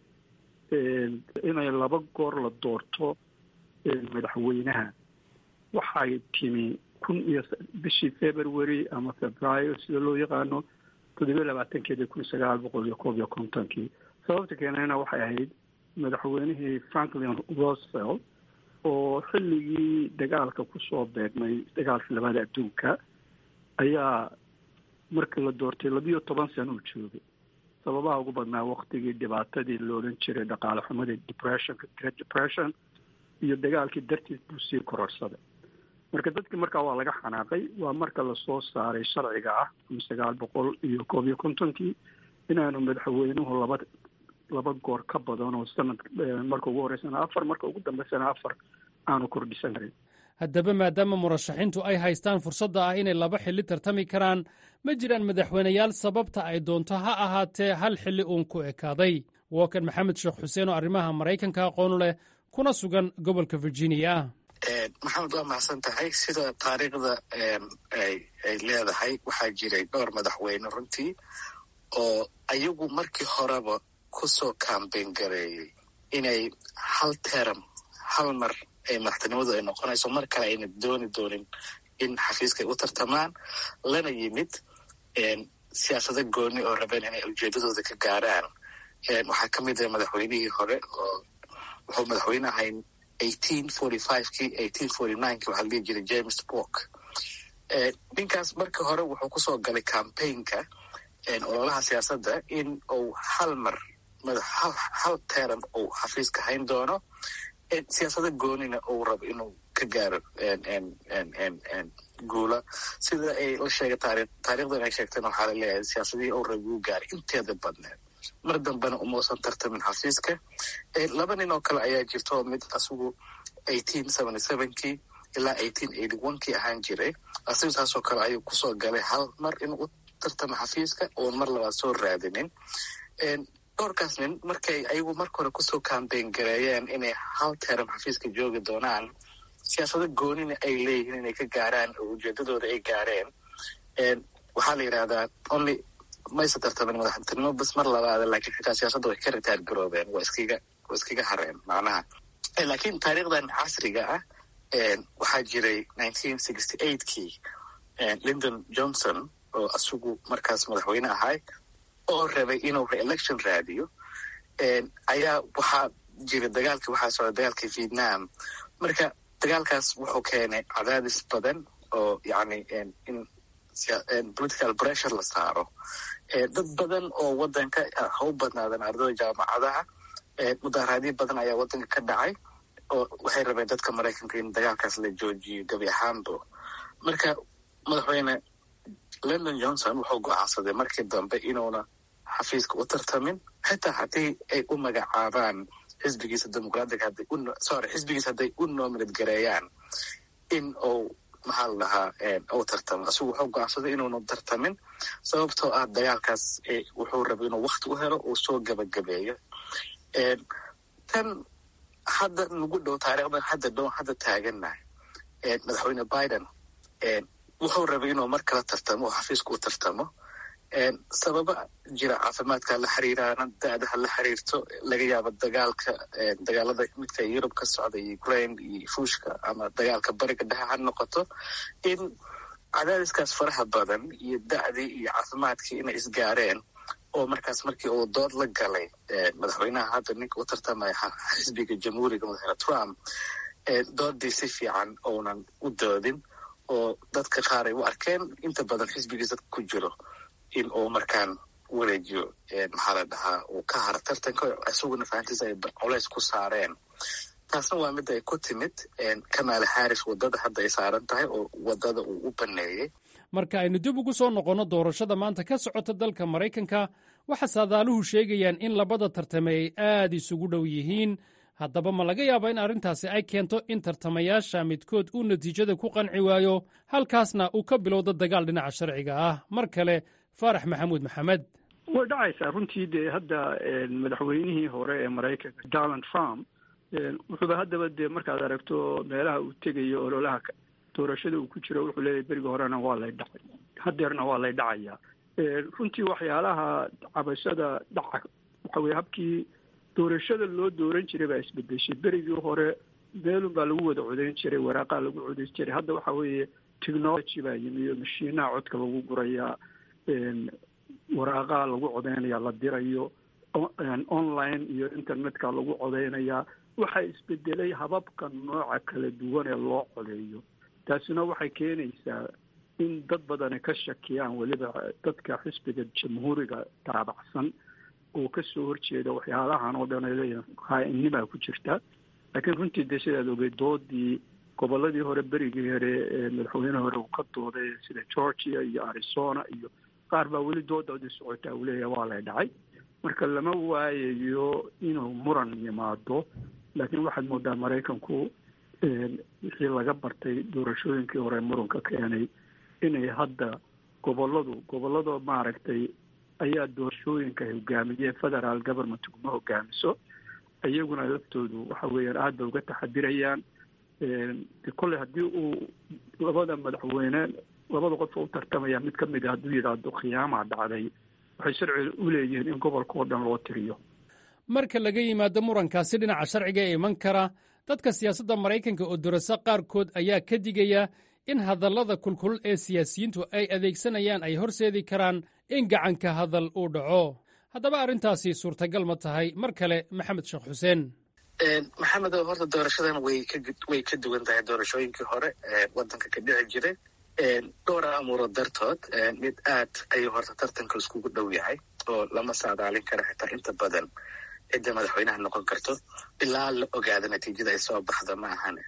inay laba goor la doorto madaxweynaha waxay timi kun iyo bishii february ama februaayo sida loo yaqaano toddobiyo labaatankeedii kun sagaal boqol iyo koob iyo kontonkii sababta keenayna waxay ahayd madaxweynihii franklin roosevelt oo xilligii dagaalka kusoo beegmay dagaalkii labada adduunka ayaa markii la doortay labiyo toban sano uu joogay sababaha ugu badnaa waktigii dhibaatadii la odhan jiray dhaqaale xumadii depressionka great depression iyo dagaalkii dartiis buu sii kororsaday marka dadkii markaa waa laga xanaaqay waa marka lasoo saaray sharciga ah kun sagaal boqol iyo koob iyo kontonkii inaanu madaxweynuhu laba laba goor ka badan oo sanad marka ugu horeysana afar marka ugu dambeysana afar aanu kordhisan karin haddaba maadaama murashaxiintu ay haystaan fursadda ah inay laba xilli tartami karaan ma jiraan madaxweyneyaal sababta ay doonto ha ahaatee hal xilli uun ku ekaaday waa kan maxamed sheekh xuseen oo arrimaha maraykanka aqoonu leh kuna sugan gobolka virginia maxamed waa mahadsan tahay sida taariikhda ay leedahay waxaa jiray dhowr madaxweyne runtii oo ayagu markii horeba kusoo kambeyn gareeyey inay hal teram hal mar ay madaxtinimadu ay noqonayso mar kale ayna dooni doonin in xafiiska ay u tartamaan lana yimid siyaasado gooni oo rabeen inay ujeedadooda ka gaaraan waxaa ka mid ah madaxweynihii hore oo wuxuu madaxweyne ahay eighteen forty fivekii eighteen forty ninekii waxaa la dhihi jiray james bork ninkaas marka hore wuxuu kusoo galay campaignka ololaha siyaasadda in uu hal mar madax hal teram uu xafiiska hayn doono siyaasada goonina uu rabo inuu ka gaaro guula sida ay la sheegay taari taarikhdan ay sheegtana waxaa la leeyahay siyaasadihii uu rabo uu gaaray inteeda badneed mar dambena umausan tartamin xafiiska laba nin oo kale ayaa jirta oo mid asigu eighteen seventy sevenkii ilaa eighteen eighty one kii ahaan jiray asigu saasoo kale ayuu kusoo galay hal mar inuu u tartamo xafiiska oon mar labaad soo raadinin dhowrkaas nin markay ayagu marka hore kusoo kambeyn gareeyeen inay hal teram xafiiska joogi doonaan siyaasado goonina ay leeyihiin inay ka gaaraan oo ujeedadooda ay gaareen waxaa la yidhahdaa only mayse tartamin madaxtinimo bas mar labaada laakiin xitaa siyaasadda way ka ritaar garoobeen waa iskaga waa iskaga hareen macnaha laakiin taariikhdan casriga ah waxaa jiray nineteen sixty eightkii lyndon johnson oo asigu markaas madaxweyne ahay oo rabay inuu re-election raadiyo ayaa waxaa jira dagaalkii waxaa socda dagaalkii vietnam marka dagaalkaas wuxuu keenay cadaadis badan oo yacni in political pressure la saaro dad badan oo wadanka ha u badnaadan ardada jaamacadaha mudaaraadyo badan ayaa wadanka ka dhacay oo waxay rabeen dadka maraykanka in dagaalkaas la joojiyo gabi ahaanbo marka madaxweyne london johnson wuxuu go-aansaday markii dambe inuuna xafiiska u tartamin xitaa haddii ay u magacaabaan xisbigiisa dimuqraatiga hadday u sorry xisbigiisa hadday u nominate gareeyaan in uu maxaa la dhahaa uu tartamo asigu wuxuu go-aansaday inuuna tartamin sababtoo ah dagaalkaas wuxuu rabay inuu wakti u helo uu soo gabagabeeyo tan hadda nagu dhow taariikhdan hadda dhow hadda taagannahay madaxweyne biden wuxuu rabay inuu mar kala tartamo oo xafiiska u tartamo sababa jira caafimaadka la xiriiraana da-daha la xiriirto laga yaabo dagaalka dagaalada midka yurub ka socda ukraine iyo ruushka ama dagaalka bariga dhexe ha noqoto in cadaadiskaas faraha badan iyo da-dii iyo caafimaadkii inay isgaareen oo markaas markii uu dood la galay madaxweynaha hadda ninka u tartamaya xisbiga jamhuuriga madaxweyne trump doodii si fiican uunan u doodin oo dadka qaar ay u arkeen inta badan xisbigiisa ku jiro in uu markaan wareejiyo maxaa la dhahaa uu ka haro tartanka isaguna fahantiisa ay colays ku saareen taasna waa mid ay ku timid kamaala harris waddada hadda ay saaran tahay oo waddada uu u baneeyey marka aynu dib ugu soo noqonno doorashada maanta ka socota dalka maraykanka waxaa saadaaluhu sheegayaan in labada tartame ay aad isugu dhow yihiin haddaba ma laga yaaba in arrintaasi ay keento in tartamayaasha midkood uu natiijada ku qanci waayo halkaasna uu ka bilowdo dagaal dhinaca sharciga ah mar kale faarax maxamuud maxamed way dhacaysaa runtii dee hadda madaxweynihii hore ee maraykanka donald trump wuxuuba haddaba dee markaad aragto meelaha uu tegayo ololaha doorashada uu ku jiro wuxuu leeyahy berigi horena waa lay dhacay hadeerna waa lay dhacayaa runtii waxyaalaha cabashada dhaca waxa weye habkii doorashada loo dooran jiray baa isbedeshay berigii hore meelun baa lagu wada codeyn jiray waraaqaa lagu codeyn jiray hadda waxa weeye technology baa yimi iyo mashiinaha codka lagu gurayaa waraaqaha lagu codeynaya la dirayo online iyo internetka lagu codeynayaa waxaa isbedelay hababka nooca kala duwan ee loo codeeyo taasina waxay keenaysaa in dad badani ka shakiyaan weliba dadka xisbiga jamhuuriga taabacsan oo kasoo horjeeda waxyaalahan oo dhan ay leeyihin haa-innimaa ku jirta laakiin runtii dee sidaad ogey doodii goboladii hore berigii hore ee madaxweyne hore uu ka dooday sida georgia iyo arizona iyo qaar baa weli doodoodii socotaa uu leeyahay waa lay dhacay marka lama waayayo inuu muran yimaado laakiin waxaad moodaa maraykanku wixii laga bartay doorashooyinkii hore muranka keenay inay hadda goboladu gobolada maaragtay ayaa doorashooyinka hogaamiyeen federal government kuma hogaamiso iyaguna laftoodu waxa weeyaan aada bay uga taxadirayaan kolley haddii uu labada madaxweyne labada qof u tartamaya mid ka mid a hadduu yidhaahdo khiyaamaa dhacday waxay sharci u leeyihiin in gobolka oo dhan loo tiriyo marka laga yimaado murankaasi dhinaca sharciga ee iman kara dadka siyaasadda maraykanka oo dorasa qaarkood ayaa ka digaya in hadallada kulkulul ee siyaasiyiintu ay adeegsanayaan ay horseedi karaan in gacanka hadal uu dhaco haddaba arrintaasi suurtagal ma tahay mar kale maxamed sheekh xuseen maxamed horta doorashadan way way ka duwan tahay doorashooyinkii hore ee waddanka ka dhici jiray dhowra amuuro dartood mid aad ayuu horta tartanka iskugu dhow yahay oo lama saadaalin kara xitaa inta badan cidda madaxweynaha noqon karto ilaa la ogaado natiijada ay soo baxdo ma ahane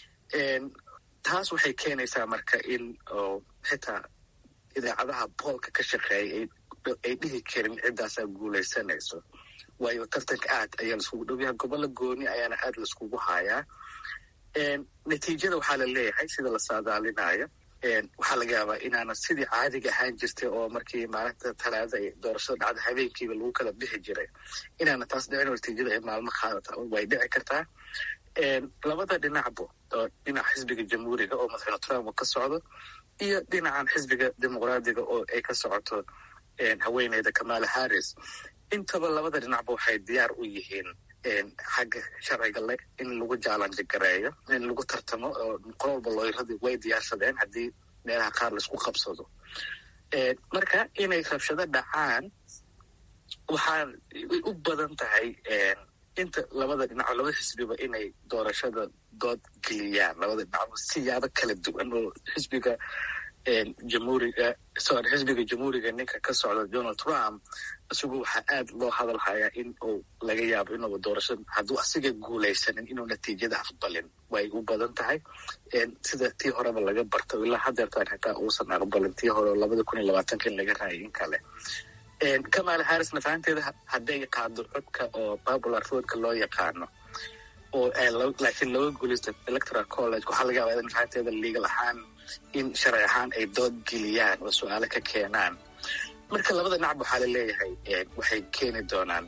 taas waxay keenaysaa marka in oo xitaa idaacadaha boolka ka shaqeeyay ay dhihi karin ciddaasaa guulaysanayso waayo tartanka aad ayaa laiskugu dhow yahay gobollo gooni ayaana aad laiskugu hayaa natiijada waxaa la leeyahay sida la saadaalinayo waxaa laga yaabaa inaana sidii caadiga ahaan jirtay oo markii maalinta talaadada ay doorashada dhacda habeenkiiba lagu kala bixi jiray inaana taas dhicin natiijada ay maalmo qaadata way dhici kartaa labada dhinacbo oo dhinaca xisbiga jamhuuriga oo madaxweyne trump uu ka socdo iyo dhinacan xisbiga dimuqraadiga oo ay ka socoto haweeneyda kamala harris intaba labada dhinacba waxay diyaar u yihiin xagga sharciga le in lagu jaalanji gareeyo in lagu tartamo oo qololba looyradii way diyaarsadeen haddii meelaha qaar laisku qabsado marka inay rabshado dhacaan waxaa u badan tahay inta labada dhinaco labada xisbiba inay doorashada dood geliyaan labada dhinaco siyaabo kala duwan oo xisbiga jamhuuriga sorry xisbiga jamhuuriga ninka ka socda donald trump isagu waxaa aad loo hadal hayaa in uu laga yaabo inuuba doorashada hadduu asiga guulaysanin inuu natiijada aqbalin way u badan tahay sida tii horeba laga barto ilaa hadeertaan xitaa uusan aqbalin tii hore labada kun iyo labaatanka in laga raayay in kale kamala harrisna fahanteeda hadday qaado codka oo popular roadka loo yaqaano oo laakiin looga guulaysto electoral college waxaa laga yaabaa in fahanteeda legal ahaan in sharci ahaan ay dood geliyaan oo su-aalo ka keenaan marka labada nacb waxaa la leeyahay waxay keeni doonaan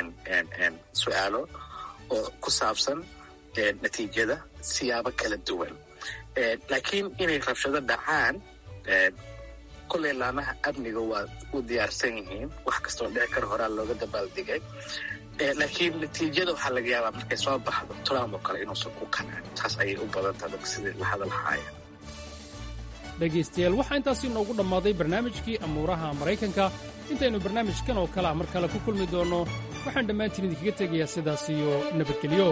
su-aalo oo ku saabsan natiijada siyaabo kala duwan laakiin inay rabshado dhacaan kolley laamaha amniga waa u diyaarsan yihiin wax kastoo dhici kara horaa looga dabaaldigay laakiin natiijada waxaa laga yaabaa markay soo baxdo trump oo kale inuusan ku kanaan taas ayay u badan tahay dadka sidii la hadalhaaya dhegaystayaal waxaa intaasi inoogu dhammaaday barnaamijkii amuuraha maraykanka intaynu barnaamijkan oo kale a mar kale ku kulmi doonno waxaan dhammaantiin idinkaga tegayaa sidaas iyo nabadgelyo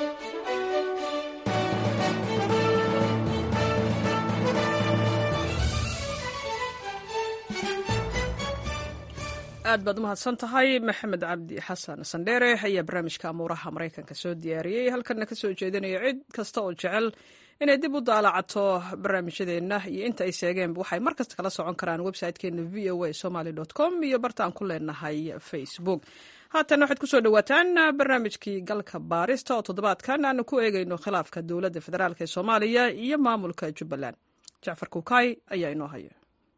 aad baad u mahadsan tahay maxamed cabdi xasan sandheere ayaa barnaamijka amuuraha maraykanka soo diyaariyey halkanna ka soo jeedinaya cid kasta oo jecel inay dib u daalacato barnaamijyadeenna iyo inta ay sheegeenba waxay mar kasta kala socon karaan website-keena v o a somaly com iyo bartaan ku leenahay facebook haatan waxaad ku soo dhowaataan barnaamijkii galka baarista oo toddobaadkan aanu ku eegayno khilaafka dowladda federaalk ee soomaaliya iyo maamulka jubbaland jacfar kukaay ayaa inoo haya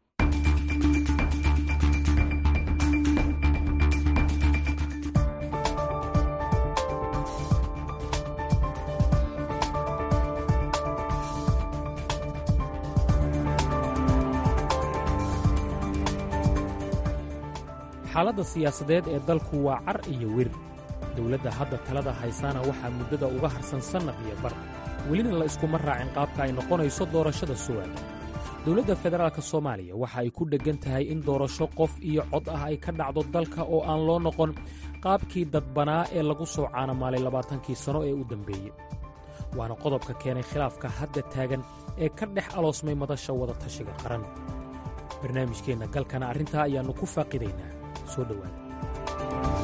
xaaladda siyaasadeed ee dalku waa car iyo wir dowladda hadda talada haysaana waxaa muddada uga harsan sannad iyo bar welina la iskuma raacin qaabka ay noqonayso doorashada su'aala dowladda federaalk soomaaliya waxa ay ku dheggan tahay in doorasho qof iyo cod ah ay ka dhacdo dalka oo aan loo noqon qaabkii dadbanaa ee lagu soo caanamaalay labaatankii sanno ee u dambeeyey waana qodobka keenay khilaafka hadda taagan ee ka dhex aloosmay madasha wada tashiga qaran barnaamijkeenna galkana arrintaa ayaannu ku faaqidaynaa soo dhowaada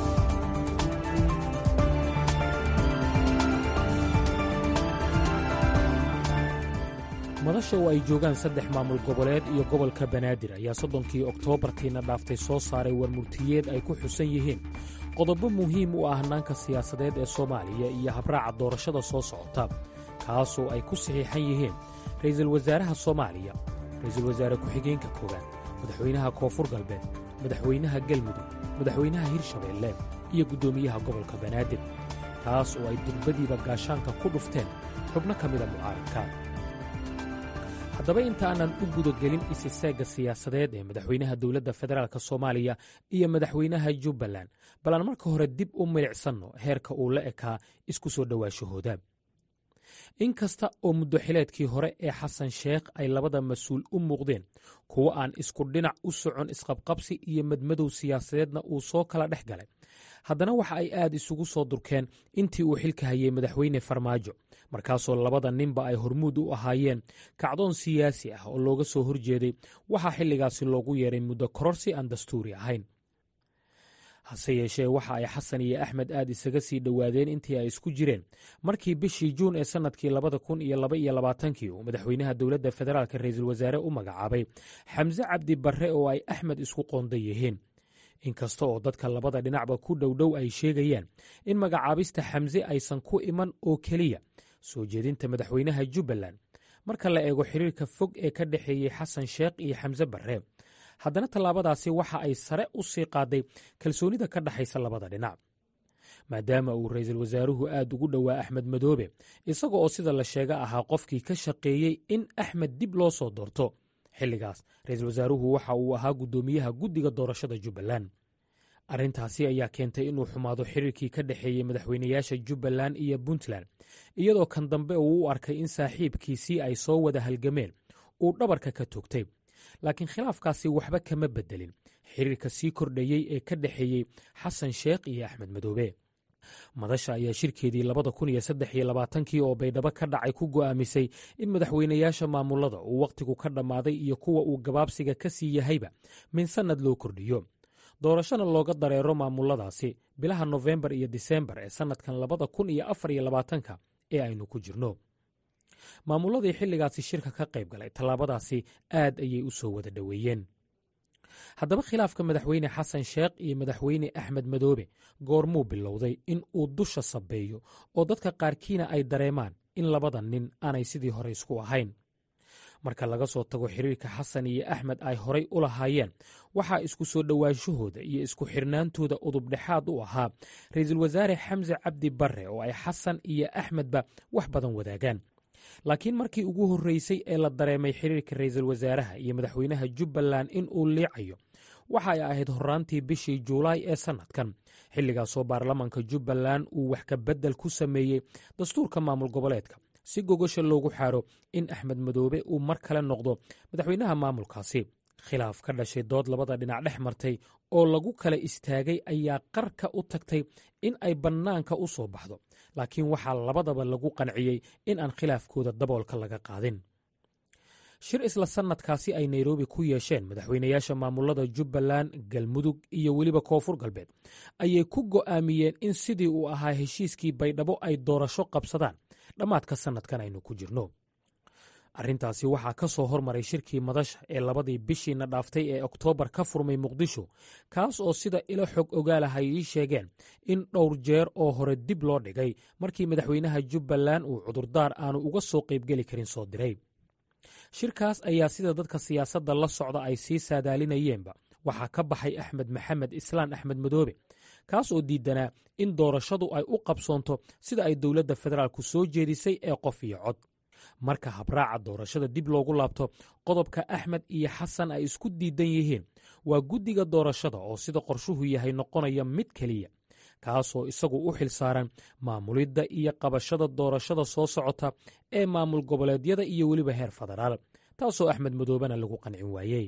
madasha oo ay joogaan saddex maamul goboleed iyo gobolka banaadir ayaa soddonkii oktoobartiina dhaaftay soo saaray warmurtiyeed ay ku xusan yihiin qodobo muhiim u ah hannaanka siyaasadeed ee soomaaliya iyo habraaca doorashada soo socota kaasoo ay ku saxiixan yihiin ra'iisul wasaaraha soomaaliya ra'iisul wasaare ku-xigeenka koowaad madaxweynaha koonfur galbeed madaxweynaha galmudug madaxweynaha hirshabeelle iyo guddoomiyaha gobolka banaadir taas oo ay durbadiiba gaashaanka ku dhufteen xubno ka mida mucaaradka haddaba inta aanan u gudagelin isiseegga siyaasadeed ee madaxweynaha dowladda federaalk soomaaliya iyo madaxweynaha jubbaland bal aan marka hore dib u milicsanno heerka uu la ekaa isku soo dhowaashahooda in kasta oo muddoxileedkii hore ee xasan sheekh ay labada mas-uul u muuqdeen kuwo aan isku dhinac u socon isqabqabsi iyo madmadow siyaasadeedna uu soo kala dhex galay haddana waxa ay aad isugu soo durkeen intii uu xilka hayay madaxweyne farmaajo markaasoo labada ninba ay hormuud u ahaayeen kacdoon siyaasi ah oo looga soo horjeeday waxaa xilligaasi loogu yeeray muddo kororsi aan dastuuri ahayn hase yeeshee waxa ay xasan iyo axmed aad isaga sii dhowaadeen intii ay isku jireen markii bishii juun ee sannadkii labada kun iyo laba iyo labaatankii uu madaxweynaha dowladda federaalk ra'iisul wasaare u magacaabay xamse cabdi barre oo ay axmed isku qoonda yihiin inkasta oo dadka labada dhinacba ku dhowdhow ay sheegayaan in magacaabista xamse aysan ku iman oo keliya soo jeedinta madaxweynaha jubbaland marka la eego xiriirka fog ee ka dhexeeyey xasan sheekh iyo xamse barre haddana tallaabadaasi waxa ay sare u sii qaaday kalsoonida ka dhexaysa labada dhinac maadaama uu ra'iisul wasaaruhu aad ugu dhowaa axmed madoobe isaga oo sida la sheega ahaa qofkii ka shaqeeyey in axmed dib loo soo doorto xilligaas ra'iisul wasaaruhu waxa uu ahaa guddoomiyaha guddiga doorashada jubbaland arrintaasi ayaa keentay inuu xumaado xiriirkii ka dhexeeyey madaxweynayaasha jubbaland iyo puntland iyadoo kan dambe uu u arkay in saaxiibkiisii ay soo wada halgameen uu dhabarka ka toogtay laakiin khilaafkaasi waxba kama beddelin xiriirka sii kordhayey ee ka dhexeeyey xasan sheekh iyo axmed madoobe madasha ayaa shirkeedii labada kun iyo saddex iyo labaatankii oo baydhabo ka dhacay ku go'aamisay in madaxweynayaasha maamulada uu wakhtigu ka dhammaaday iyo kuwa uu gabaabsiga ka sii yahayba min sannad loo kordhiyo doorashona looga dareero maamuladaasi bilaha nofembar iyo disembar ee sannadkan labada kun iyo afar iyo labaatanka ee aynu ku jirno maamulladii xilligaasi shirka ka qayb galay tallaabadaasi aad ayay u soo wada dhoweeyeen haddaba khilaafka madaxweyne xasan sheekh iyo madaxweyne axmed madoobe goormuu bilowday in uu dusha sabeeyo oo dadka qaarkiina ay dareemaan in labada nin aanay sidii hore isku ahayn marka laga soo tago xiriirka xasan iyo axmed ay horay u lahaayeen waxaa isku soo dhowaanshahooda iyo isku xirnaantooda udubdhexaad u ahaa ra'iisul wasaare xamse cabdi barre oo ay xasan iyo axmedba wax badan wadaagaan laakiin markii ugu horreysay ee la dareemay xiriirka ra'iisul wasaaraha iyo madaxweynaha jubbaland in uu liicayo waxa ay ahayd horraantii bishii juulaay ee sannadkan xilligaasoo baarlamaanka jubbaland uu wax ka beddel ku sameeyey dastuurka maamul goboleedka si gogosha loogu xaaro in axmed madoobe uu mar kale noqdo madaxweynaha maamulkaasi khilaaf ka dhashay dood labada dhinac dhex martay oo lagu kala istaagay ayaa qarka u tagtay in ay bannaanka u soo baxdo laakiin waxaa labadaba lagu qanciyey in aan khilaafkooda daboolka laga qaadin shir isla sannadkaasi ay nairobi ku yeesheen madaxweynayaasha maamulada jubbaland galmudug iyo weliba koonfur galbeed ayay ku go'aamiyeen in sidii uu ahaa heshiiskii baydhabo ay doorasho qabsadaan dhammaadka sannadkan aynu ku jirno arrintaasi waxaa ka soo hormaray shirkii madasha ee labadii bishiina dhaaftay ee oktoobar ka furmay muqdisho kaas oo sida ilo xog ogaalaha ay ii sheegeen in dhowr jeer oo hore dib loo dhigay markii madaxweynaha jubbaland uu cudurdaar aanu uga soo qaybgeli karin soo diray shirkaas ayaa sida dadka siyaasadda la socda ay sii saadaalinayeenba waxaa ka baxay axmed maxamed islaan axmed madoobe kaas oo diidanaa in doorashadu ay u qabsoonto sida ay dowladda federaalku soo jeedisay ee qof iyo cod marka habraaca doorashada dib loogu laabto qodobka axmed iyo xasan ay isku diidan yihiin waa guddiga doorashada oo sida qorshuhu yahay noqonaya mid keliya kaasoo isagu u xil saaran maamulidda iyo qabashada doorashada soo socota ee maamul goboleedyada iyo weliba heer federaal taasoo axmed madoobena lagu qancin waayey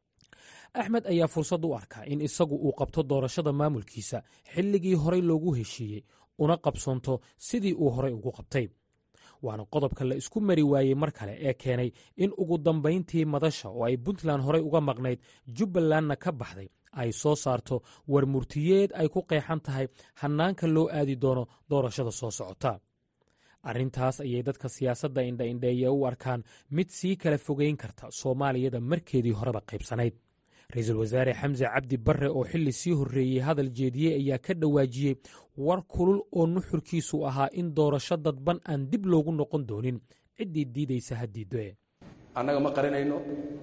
axmed ayaa fursad u arkaa in isagu uu qabto doorashada maamulkiisa xilligii horey loogu heshiiyey una qabsoonto sidii uu horey ugu qabtay waana qodobka la isku mari waayey mar kale ee keenay in ugu dambayntii madasha oo ay puntland horey uga maqnayd jubbalandna ka baxday ay soo saarto war murtiyeed ay ku qeexan tahay hannaanka loo aadi doono doorashada soo socota arrintaas ayay dadka siyaasadda indhaindheeye u arkaan mid sii kala fogeyn karta soomaaliyada markeedii horeba qaybsanayd ra-iisul wasaare xamse cabdi barre oo xilli sii horreeyey hadal jeediyey ayaa ka dhawaajiyey war kulul oo nuxurkiisu ahaa in doorasho dadban aan dib loogu noqon doonin ciddii diidaysa ha diiddoe annaga ma qarinayno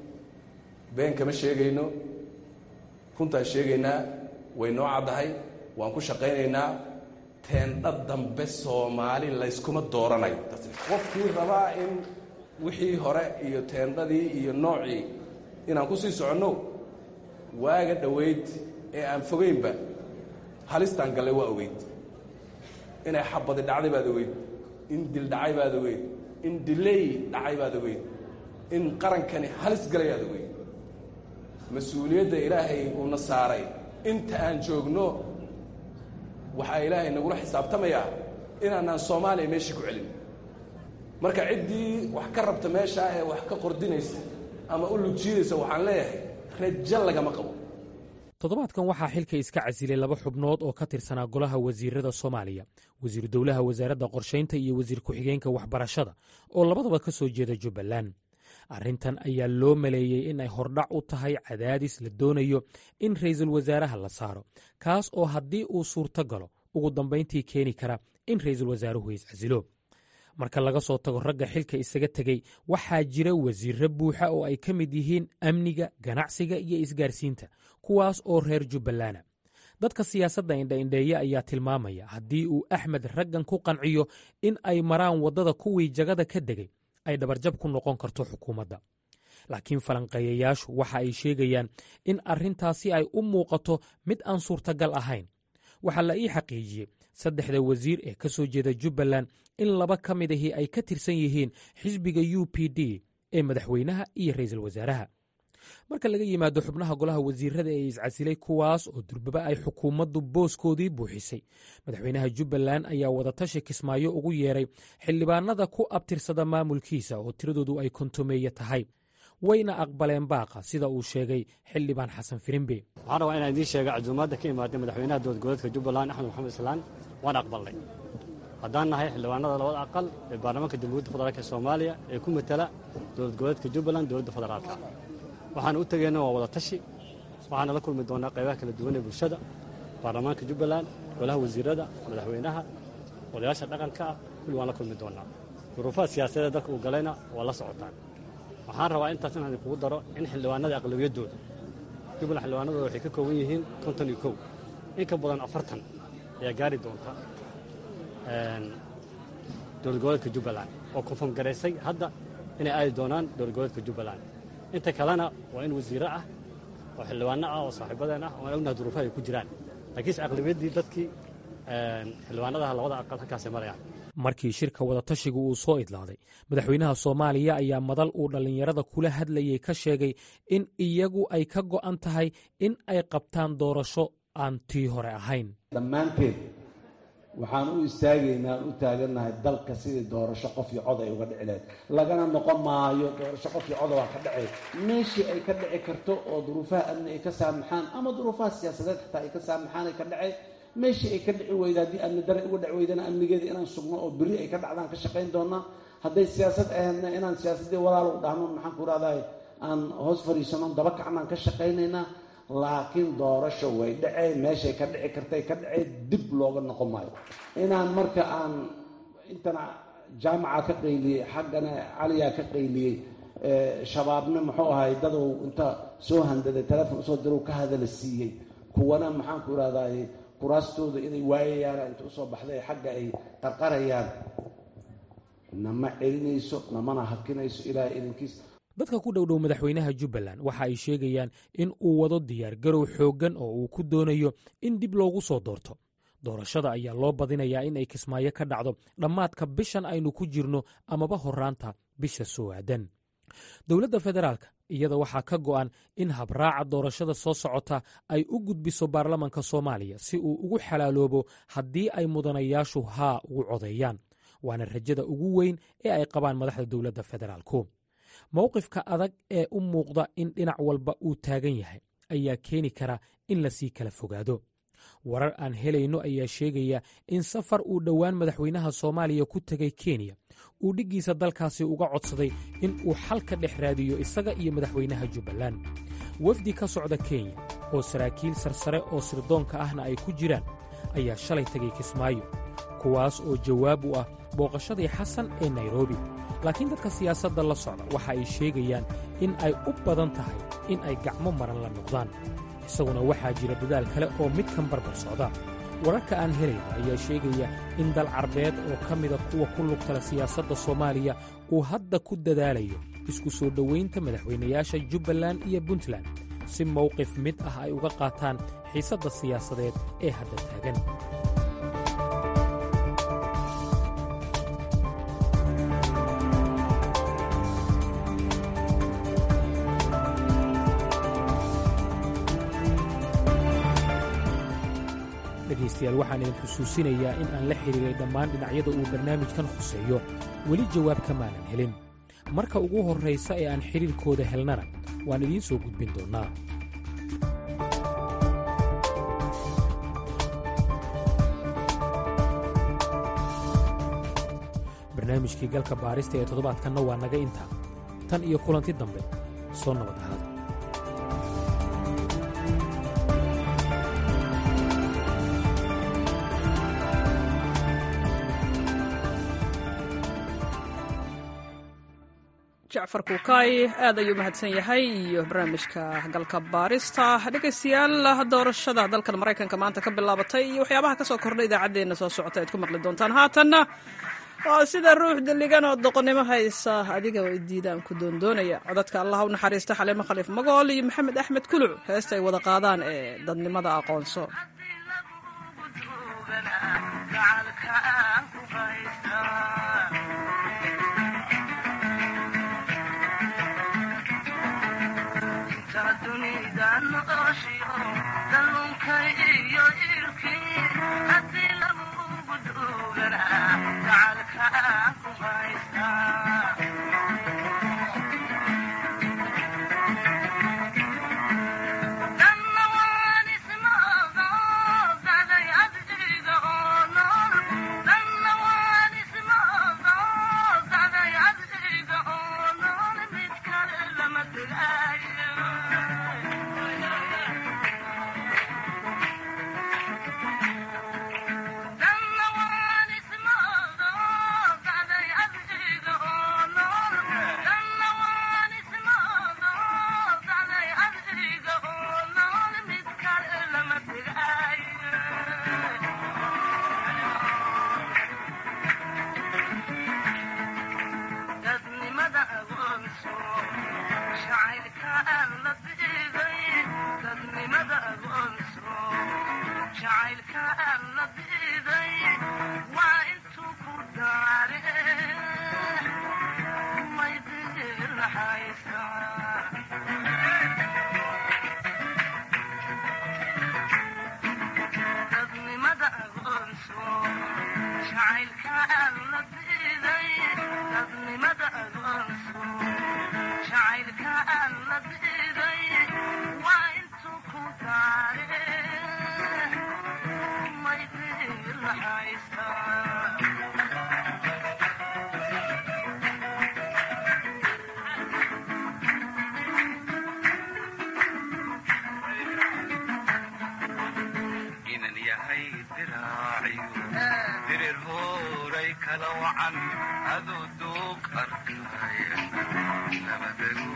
been kama sheegayno runtaan sheegaynaa way noo caddahay waan ku shaqaynaynaa teendha dambe soomaali layskuma dooranayo qofkii rabaa in wixii hore iyo teendhadii iyo noocii inaan ku sii soconno waaga dhowayd ee aan fogaynba halistaan gallay waa ogeyd inay xabadi dhacday baad ogeyd in dil dhacay baad ogeyd in diley dhacay baad ogeyd in qarankani halis galay aad ogeyd mas-uuliyadda ilaahay uuna saaray inta aan joogno waxaa ilaahay nagula xisaabtamayaa inaanaan soomaaliya meeshii ku celin marka ciddii wax ka rabta meeshaa ee wax ka qordinaysa ama u lugjiidaysa waxaan leeyahay rajo lagama qabo toddobaadkan waxaa xilka iska casilay laba xubnood oo ka tirsanaa golaha wasiirada soomaaliya wasiiru dowlaha wasaaradda qorshaynta iyo wasiir ku-xigeenka waxbarashada oo labadaba ka soo jeeda jubbaland arrintan ayaa loo maleeyey in ay hordhac u tahay cadaadis la doonayo in ra'iisul wasaaraha la saaro kaas oo haddii uu suurto galo ugu dambayntii keeni kara in ra'iisul wasaaruhu iscasilo marka laga soo tago ragga xilka isaga tegey waxaa jira wasiirro buuxa oo ay ka mid yihiin amniga ganacsiga iyo isgaarsiinta kuwaas oo reer jubbalana dadka siyaasadda indhaindheeye ayaa tilmaamaya haddii uu axmed raggan ku qanciyo in ay maraan waddada kuwii jagada ka degay ay dhabarjab ku noqon karto xukuumadda laakiin falanqeeyayaashu waxa ay sheegayaan in arrintaasi ay u muuqato mid aan suurtagal ahayn waxaa la ii xaqiijiyey saddexda wasiir ee ka soo jeeda jubbaland in laba ka mid ahii ay ka tirsan yihiin xisbiga u p d ee madaxweynaha iyo ra'iisul wasaaraha marka laga yimaado xubnaha golaha wasiirada ee iscasilay kuwaas oo durbaba ay xukuumaddu booskoodii buuxisay madaxweynaha jubbaland ayaa wadatashi kismaayo ugu yeeray xildhibaanada ku abtirsada maamulkiisa oo tiradoodu ay kontomeeye tahay wayna aqbaleen baaqa sida uu sheegay xildhibaan xasan firimbe waxaan rabaa inaan idiin sheega casuumaadda ka imaaday madaxweynaha dowladgoboleedka jubbaland axmed maxamed islaan waan aqbalnay haddaan nahay xildhibaanada labada aqal ee baarlamaanka jamhuuriyadda federaalk ee soomaaliya ee ku matala dowlad goboleedka jubbaland dowladda federaalka waxaana u tegeyna waa wada tashi waxaana la kulmi doonaa qaybaha kala duwan ee bulshada baarlamaanka jubbaland golaha wasiirada madaxweynaha odayaasha dhaqanka ah kulli waan la kulmi doonaa duruufaha siyaasadeed dalka uu galayna waa la socotaan waxaan rabaa intaas inaan idinkugu daro in xildhibaanada aqlabiyaddooda jubbaland xildhibaanadooda waxay ka kooban yihiin konton iyo kow in ka badan afartan ayaa gaari doonta dowlad goboleedka jubbaland oo konfom garaysay hadda inay aadi doonaan dowlad goboleedka jubbaland inta kalena waa in wasiiro ah oo xildhibaano ah oo saaxiibadeen ah oo aan ognaha duruufaha ay ku jiraan laakiinse aqlabiyaddii dadkii xildhibaanadaha labada aqal halkaasay marayaan markii shirka wadatashiga uu soo idlaaday madaxweynaha soomaaliya ayaa madal uu dhallinyarada kula hadlayey ka sheegay in iyagu ay ka go'an tahay in ay qabtaan doorasho aan tii hore ahayn dhammaanteed waxaan u istaagaynaa aan u taagannahay dalka sidii doorasho qof iyo cod ay uga dhici lahayd lagana noqon maayo doorasho qof iyo coda waa ka dhacay meeshii ay ka dhici karto oo duruufaha amni ay ka saamaxaan ama duruufaha siyaasadeed xataa ay ka saamaxaan ay ka dhacay meeshii ay ka dhici weyda haddii amni dare uga dhaci weydana amnigeeda inaan sugno oo berri ay ka dhacdaan ka shaqayn doonaa hadday siyaasad ahaydna inaan siyaasaddii walaal u dhahno maxaan ku rahdahay aan hoos fadhiisano daba kacnaan ka shaqaynaynaa laakiin doorasho way dhacee meeshay ka dhici kartay ka dhacee dib looga noqon maayo inaan marka aan intana jaamaca ka qayliyey xaggana caliyaa ka qayliyey shabaabna muxuu ahay dadow inta soo handaday telefon usoo dirow ka hadala siiyey kuwana maxaan ku irahdaay kuraastooda inay waayayaan inta usoo baxday xagga ay qarqarayaan nama celinayso namana hakinayso ilaahay idankiis dadka ku dhowdhow madaxweynaha jubbaland waxa ay sheegayaan in uu wado diyaargarow xooggan oo uu ku doonayo in dib loogu soo doorto doorashada ayaa loo badinayaa in ay kismaayo ka dhacdo dhammaadka bishan aynu ku jirno amaba horraanta bisha soo aadan dowladda federaalka iyada waxaa ka go'an in habraaca doorashada soo socota ay u gudbiso baarlamanka soomaaliya si uu ugu xalaaloobo haddii ay mudanayaashu haa ugu codeeyaan waana rajada ugu weyn ee ay qabaan madaxda dowladda federaalku mowqifka adag ee u muuqda in dhinac walba uu taagan yahay ayaa keeni kara in lasii kala fogaado warar aan helayno ayaa sheegaya in safar uu dhowaan madaxweynaha soomaaliya ku tegay kenya uu dhiggiisa dalkaasi uga codsaday in uu xal ka dhex raadiyo isaga iyo madaxweynaha jubbaland wafdi ka socda kenya oo saraakiil sarsare oo sirdoonka ahna ay ku jiraan ayaa shalay tegay kismaayo kuwaas oo jawaab u ah booqashadii xasan ee nairobi laakiin dadka siyaasadda la socda waxa ay sheegayaan in ay u badan tahay in ay gacmo maran la noqdaan isaguna waxaa jira dadaal kale oo midkan barbar socda wararka aan helayno ayaa sheegaya in dal carbeed oo ka mida kuwa ku lugtala siyaasadda soomaaliya uu hadda ku dadaalayo isku soo dhowaynta madaxweynayaasha jubbaland iyo puntland si mowqif mid ah ay uga qaataan xiisadda siyaasadeed ee hadda taagan dhegaystayaal waxaan idin xusuusinayaa in aan la xidhiiray dhammaan dhinacyada uu barnaamijkan khuseeyo weli jawaab kamaanan helin marka ugu horraysa ee aan xidhiirkooda helnana waan idiin soo gudbin doonnaa barnaamijkii galka baarista ee toddobaadkanna waa naga intaa tan iyo kulanti dambe soo nabad ahaada jacfar kuukaay aad ayuu mahadsan yahay iyo barnaamijka galka baarista dhegaystayaal doorashada dalkan maraykanka maanta ka bilaabatay iyo waxyaabaha ka soo kordhay idaacaddeenna soo socota aad ku maqli doontaan haatanna waa sida ruux deligan oo doqonnimo haysa adiga way diidaan ku doondoonaya codadka allah u naxariista xaliimo khaliif magool iyo maxamed axmed kuluc heesta ay wada qaadaan ee dadnimada aqoonso kala wacan aduu duug arkaya nabadagu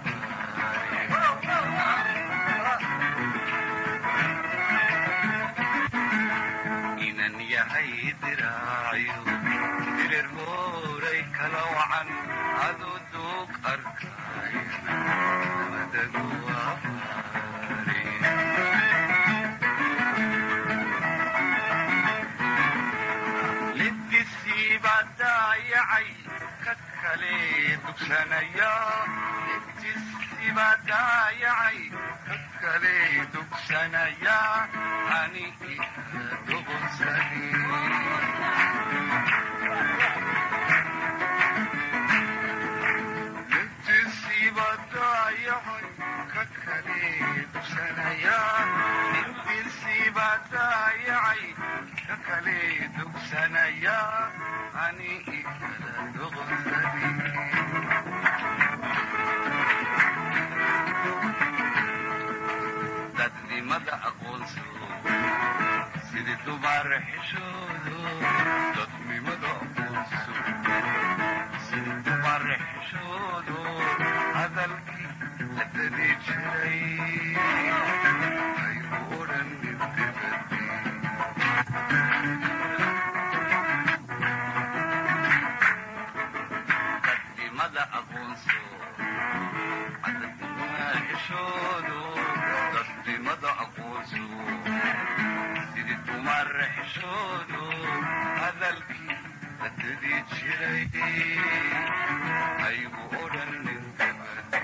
inan yahay diraayo dirir hooray kala wacan aduu duug arkaya nabadagu lidisiibaa daayacay ka kale dugsanaya lidisiibaa daayacay ka kale dugsanaya ani duqunsani lidisiibaa daayacay ka kale dugsanaya lidisiibaa daayacay ka kale dugsanaya ani ikala duqsani dadnimada aqoonso sidii dubaar xishoodo dadnimada aqoonso sidii dubaar xishoodo hadalkii la dadi jiray aygu odhan dibdibadi dadnimada aqoonso cadadnimada xishoodo dadnimada aqoonso sidii dumar xishoodo hadalkii la dadi jiray aygu odhan dibdibadi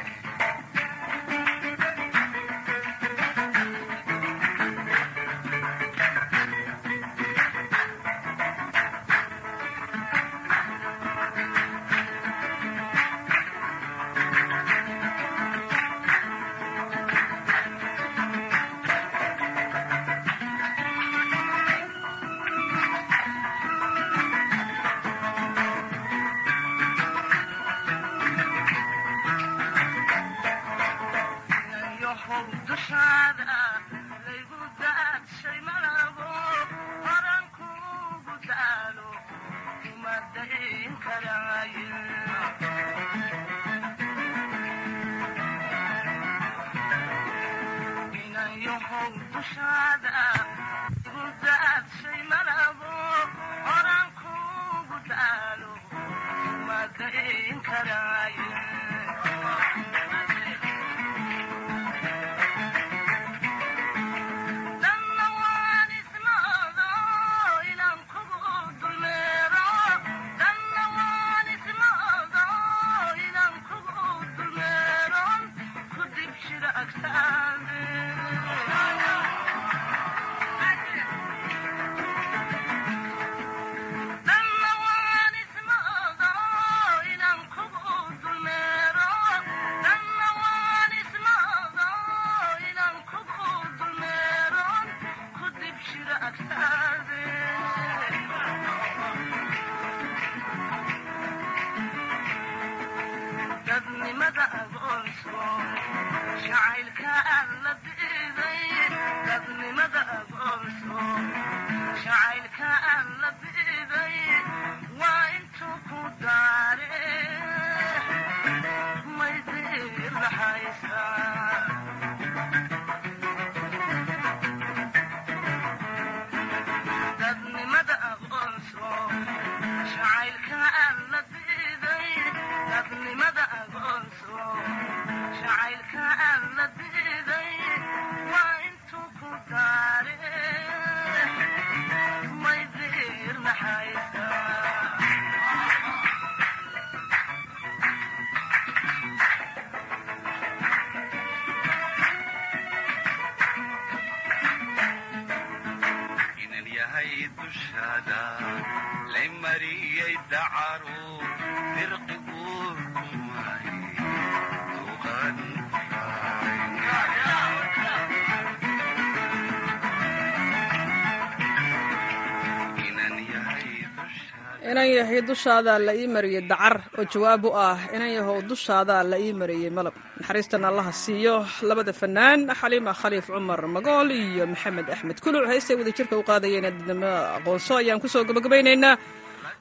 inan yahay dushaada la ii mariyey dacar oo jawaab u ah inan yahow dushaada la ii mariyey malab naxariistan allaha siiyo labada fanaan xaliima khaliif cumar magool iyo maxamed axmed kuluc heystay wada jirka u qaadayeen dadnimo aqoonso ayaan kusoo gabagabaynaynaa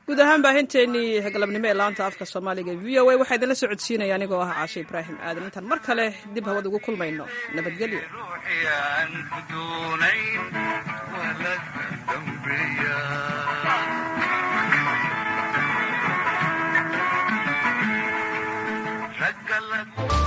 guud ahaan baahinteennii galabnimo ee laanta afka soomaaliga v o a waxaa idinla socodsiinaya anigoo ah caashe ibraahim aadan intaan mar kale dib hawad ugu kulmayno nabadgelyo aan ku doonayn waa la dambeeya ragga la